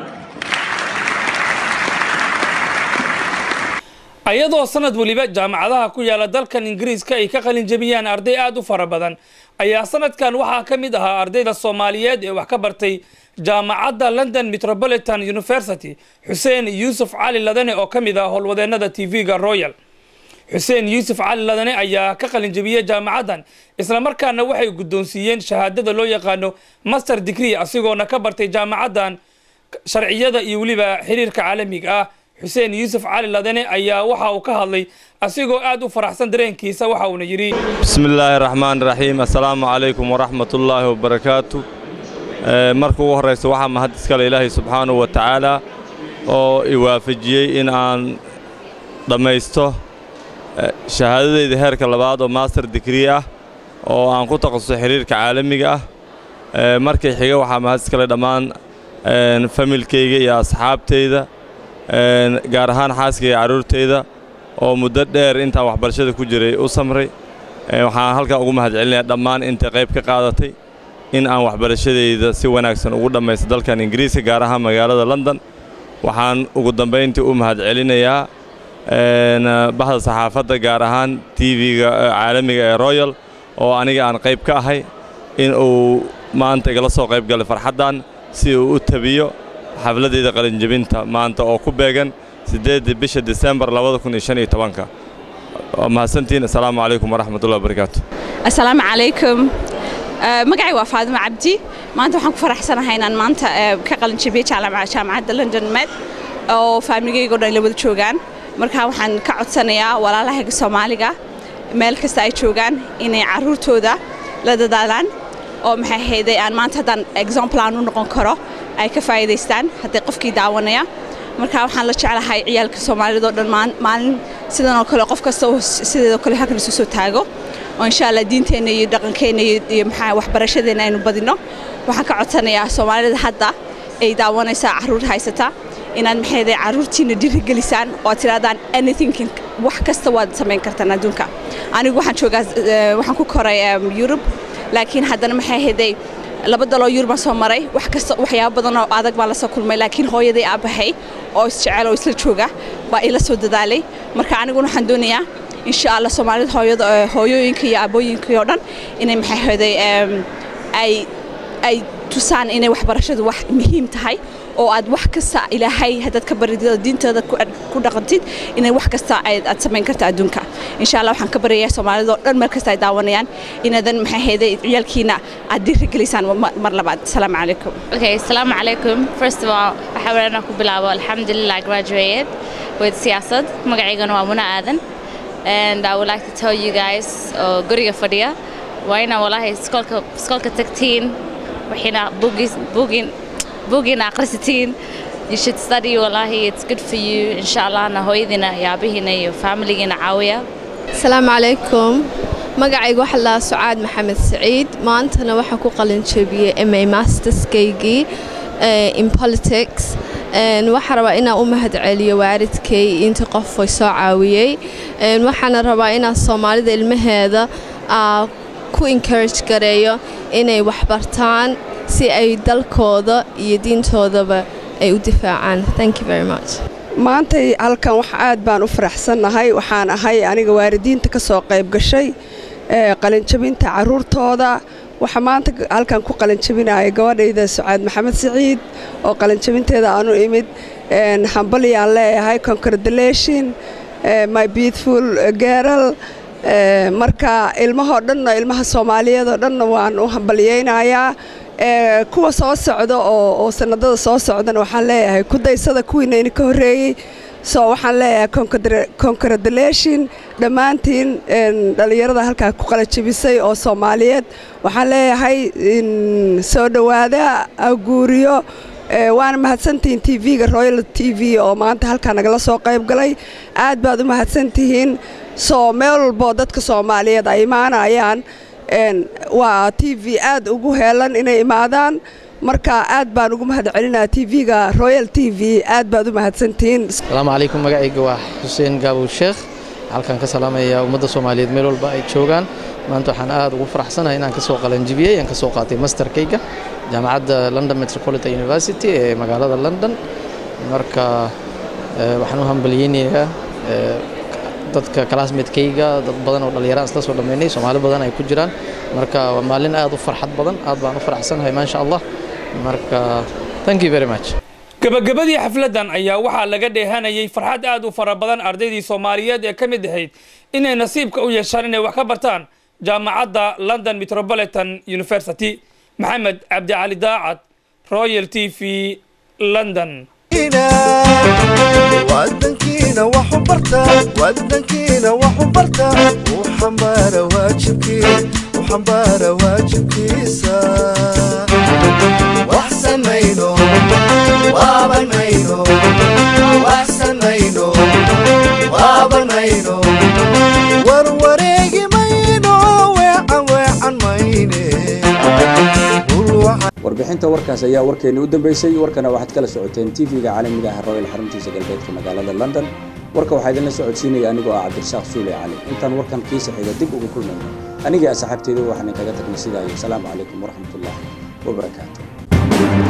ayadoo sanad weliba jaamacadaha ku yaala dalkan ingiriiska ay ka qalin jebiyaan arday aada u fara badan ayaa sanadkan waxaa ka mid ahaa ardayda soomaaliyeed ee wax ka bartay jaamacadda london metropolitan university xuseen yuusuf cali ladane oo ka mid ah howlwadeennada tv-ga royal xuseen yuusuf cali ladane ayaa ka qalin jebiyey jaamacaddan islamarkaana waxay guddoonsiiyeen shahaadada loo yaqaano master degree asigoona ka bartay jaamacaddan sharciyada iyo weliba xiriirka caalamiga ah xuseen yuusuf cali ladane ayaa waxa uu ka hadlay asigoo aad u faraxsan dareenkiisa waxa uuna yidhi بسم الله الرحمن الرحيم السلام عليكم ورحمة الله وبركاته Ee, marka ugu horraysa waxaa mahad iskale ilaahay subxaanahu wa tacaala oo i waafajiyey in aan dhammaysto eh, shahaadadayda heerka labaad oo master degree ah oo aan ku takhasusay xiriirka caalamiga ah Ee, markay xiga waxaa mahad iskale dhammaan een, familkayga iyo asxaabtayda een, gaar ahaan xaaskayga iyo carruurtayda oo muddo dheer intaan waxbarashada ku jiray u samray Ee, waxaan halkan ugu mahad celinayaa dhammaan inta qayb ka qaadatay in aan waxbarashadayda si wanaagsan ugu dhammaysto dalkan ingiriiska gaar ahaan magaalada london waxaan ugu dambayntii u mahad celinayaa een, bahda saxaafadda gaar ahaan tv-ga caalamiga ee royal oo aniga aan qayb ka ahay in uu maanta igala soo qayb galay farxaddan si uu u tabiyo xafladayda qalinjebinta maanta oo ku beegan siddeedda bisha disembar labada kun iyo shan iyo tobanka waa mahadsantihiin assalaamu calaykum waraxmatullahi wabarakaatu asalaamu calaykum Eh, magacay waa faadimo cabdi maanta waxaan ku faraxsanahay inaan maanta eh, ka qalin jabiyey jaamaca- jaamacadda london med oo faamiligayga o dhan la wada joogaan marka waxaan ka codsanayaa walaalahayga soomaaliga meel kasta ay joogaan inay caruurtooda la dadaalaan oo maxay ahayday aan maanta haddaan example aan u noqon karo ay ka faa'iidaystaan haddii qofkii daawanaya marka waxaan la jeclahay ciyaalka soomaalida oo dhan maan- maalin sidan oo kale qof kasta oo s- sideedoo kale halkan isu soo taago oo insha allah diinteenna iyo dhaqankeenna iyo iyo maxaa waxbarashadeena aynu badino waxaan ka codsanayaa soomaalida hadda ay daawanaysaa caruur haysata inaad maxayda caruurtiina dhiirigelisaan oo aad tirahdaan anything can- wax kasta waad samayn kartaan adduunka anigu waxaan joogaa eh, waxaan ku koray em, Europe laakiin haddana maxay ahayday laba daloo Europe baan soo maray wax kasta waxyaabo badan oo adag baan la soo kulmay laakiin hooyaday aabahay oo isjecel oo isla jooga baa ila soo dadaalay marka aniguna waxaan doonayaa insha allah soomaalida hooyada eh, hooyooyinka iyo aabooyinka oo dhan inay maxay ahayday em, ay ay tusaan inay waxbarashadu wax muhiim tahay oo aad wax kasta ilaahay haddaad ka baridid oo diintaada ku ku dhaqantid inay wax kasta aad aad samayn karta adduunka insha allah waxaan ka baryayaa soomaalida oo dhan meel kasta ay daawanayaan inaadan maxay ahayday ciyaalkiina aad dhiirigelisaan mar mar labaad asalaamu calaykum Okay, Assalamu alaikum. First of all, waxaa weeyaan inaan ku bilaabo Alhamdulillah I graduated with siyaasad. Magacaygana waa Muna Aadan. And I would like to tell you guys oo guriga fadhiya waa inaa walahi iskoolka iskoolka tagtiin waxina bugis bugin bugin akhrisatiin you should study wallahi it's good for you insha allahna hooyadiina iyo aabihiina iyo familigiina caawiya asalaamu calaykum magacayga waxaa la sucaad maxamed saciid maantana waxaan ku qalin jebiyey ma masterskaygii eh, in politics Een, waxaan rabaa inaan u mahadceliyo waalidkay inta qof way soo caawiyey Een, waxaana rabaa inaan soomaalida ilmaheeda aa ku encourage gareeyo inay waxbartaan si ay dalkooda iyo diintoodaba ay u difaacaan thank you very much maantay halkan wax aad baan u faraxsannahay waxaan ahay aniga waalidiinta ka soo qayb gashay ee qalinjabinta carruurtooda waxaa maanta halkan ku qalinjabinaya gabadhayda sucaad maxamed siciid oo qalinjabinteeda aanu imid een, hambalyaan leeyahay congratulation eh, my beautiful girl Eh, marka ilmahoo dhanna ilmaha soomaaliyeed oo dhanna waan u hambalyaynayaa Eh, kuwa soo socda oo oo sanadada soo socdana waxaan leeyahay ku daysada kuwiina idinka horreeyey so waxaan leeyahay congratulation dhammaantiin dhallinyarada halkaa ku qalajabisay oo soomaaliyeed waxaan leeyahay soo dhowaada aguuriyo waana mahadsantihiin t v-ga royal t v oo maanta halkaa nagala soo qayb galay aad baad u mahadsantihiin soo meel walboo dadka soomaaliyeed ay imaanayaan waa t v aad ugu heelan inay imaadaan marka aad baan ugu mahad celinaa t v-ga royal t v aad baad u mahadsantihiin asalaamu calaykum magacayga waa xuseen gaabow sheekh halkaan ka salaamaya ummadda soomaaliyeed meel walba ay joogaan maanta waxaan aad ugu faraxsanahay inaan ka soo qalanjibiyey aan ka soo qaatay masterkayga jaamacadda london metropolitan university ee magaalada london marka waxaan u hambalyeynayaa dadka classmatekayga dad badan oo dhallinyaraan isla soo dhammaynay soomaali badan ay ku jiraan marka waa maalin aad u farxad badan aad baan u faraxsanahay maasha allah marka thank you very much gabagabadii xafladdan ayaa waxaa laga dheehanayay farxad aad u fara badan ardaydii soomaaliyeed ee ka mid ahayd inay nasiibka u yeeshaan inay wax ka bartaan jaamacadda london metropolitan university maxamed cabdicali daacad royal t v london wadankiina wax u barta wadankiina wax u barta u xambaara waajibkii u xambaara waajibkiisa wax samayno waabanayno wax samayno waabanayno warwareegi mayno weecan weecan mayne warbixinta warkaas ayaa warkeeni u dambeysay warkana waxaad kala socoteen tv-ga caalamiga ah royal xaruntiisa galbeedka magaalada london warka waxaa idinla socodsiinaya anigoo ah cabdirasaaq suule cali intaan warkan kiisa xiga dib ugu kulmayno anigii asxaabteedu waxaan kaga tagnay sidaa iyo asalaamu calaykum waraxmatullaahi wabarakaatu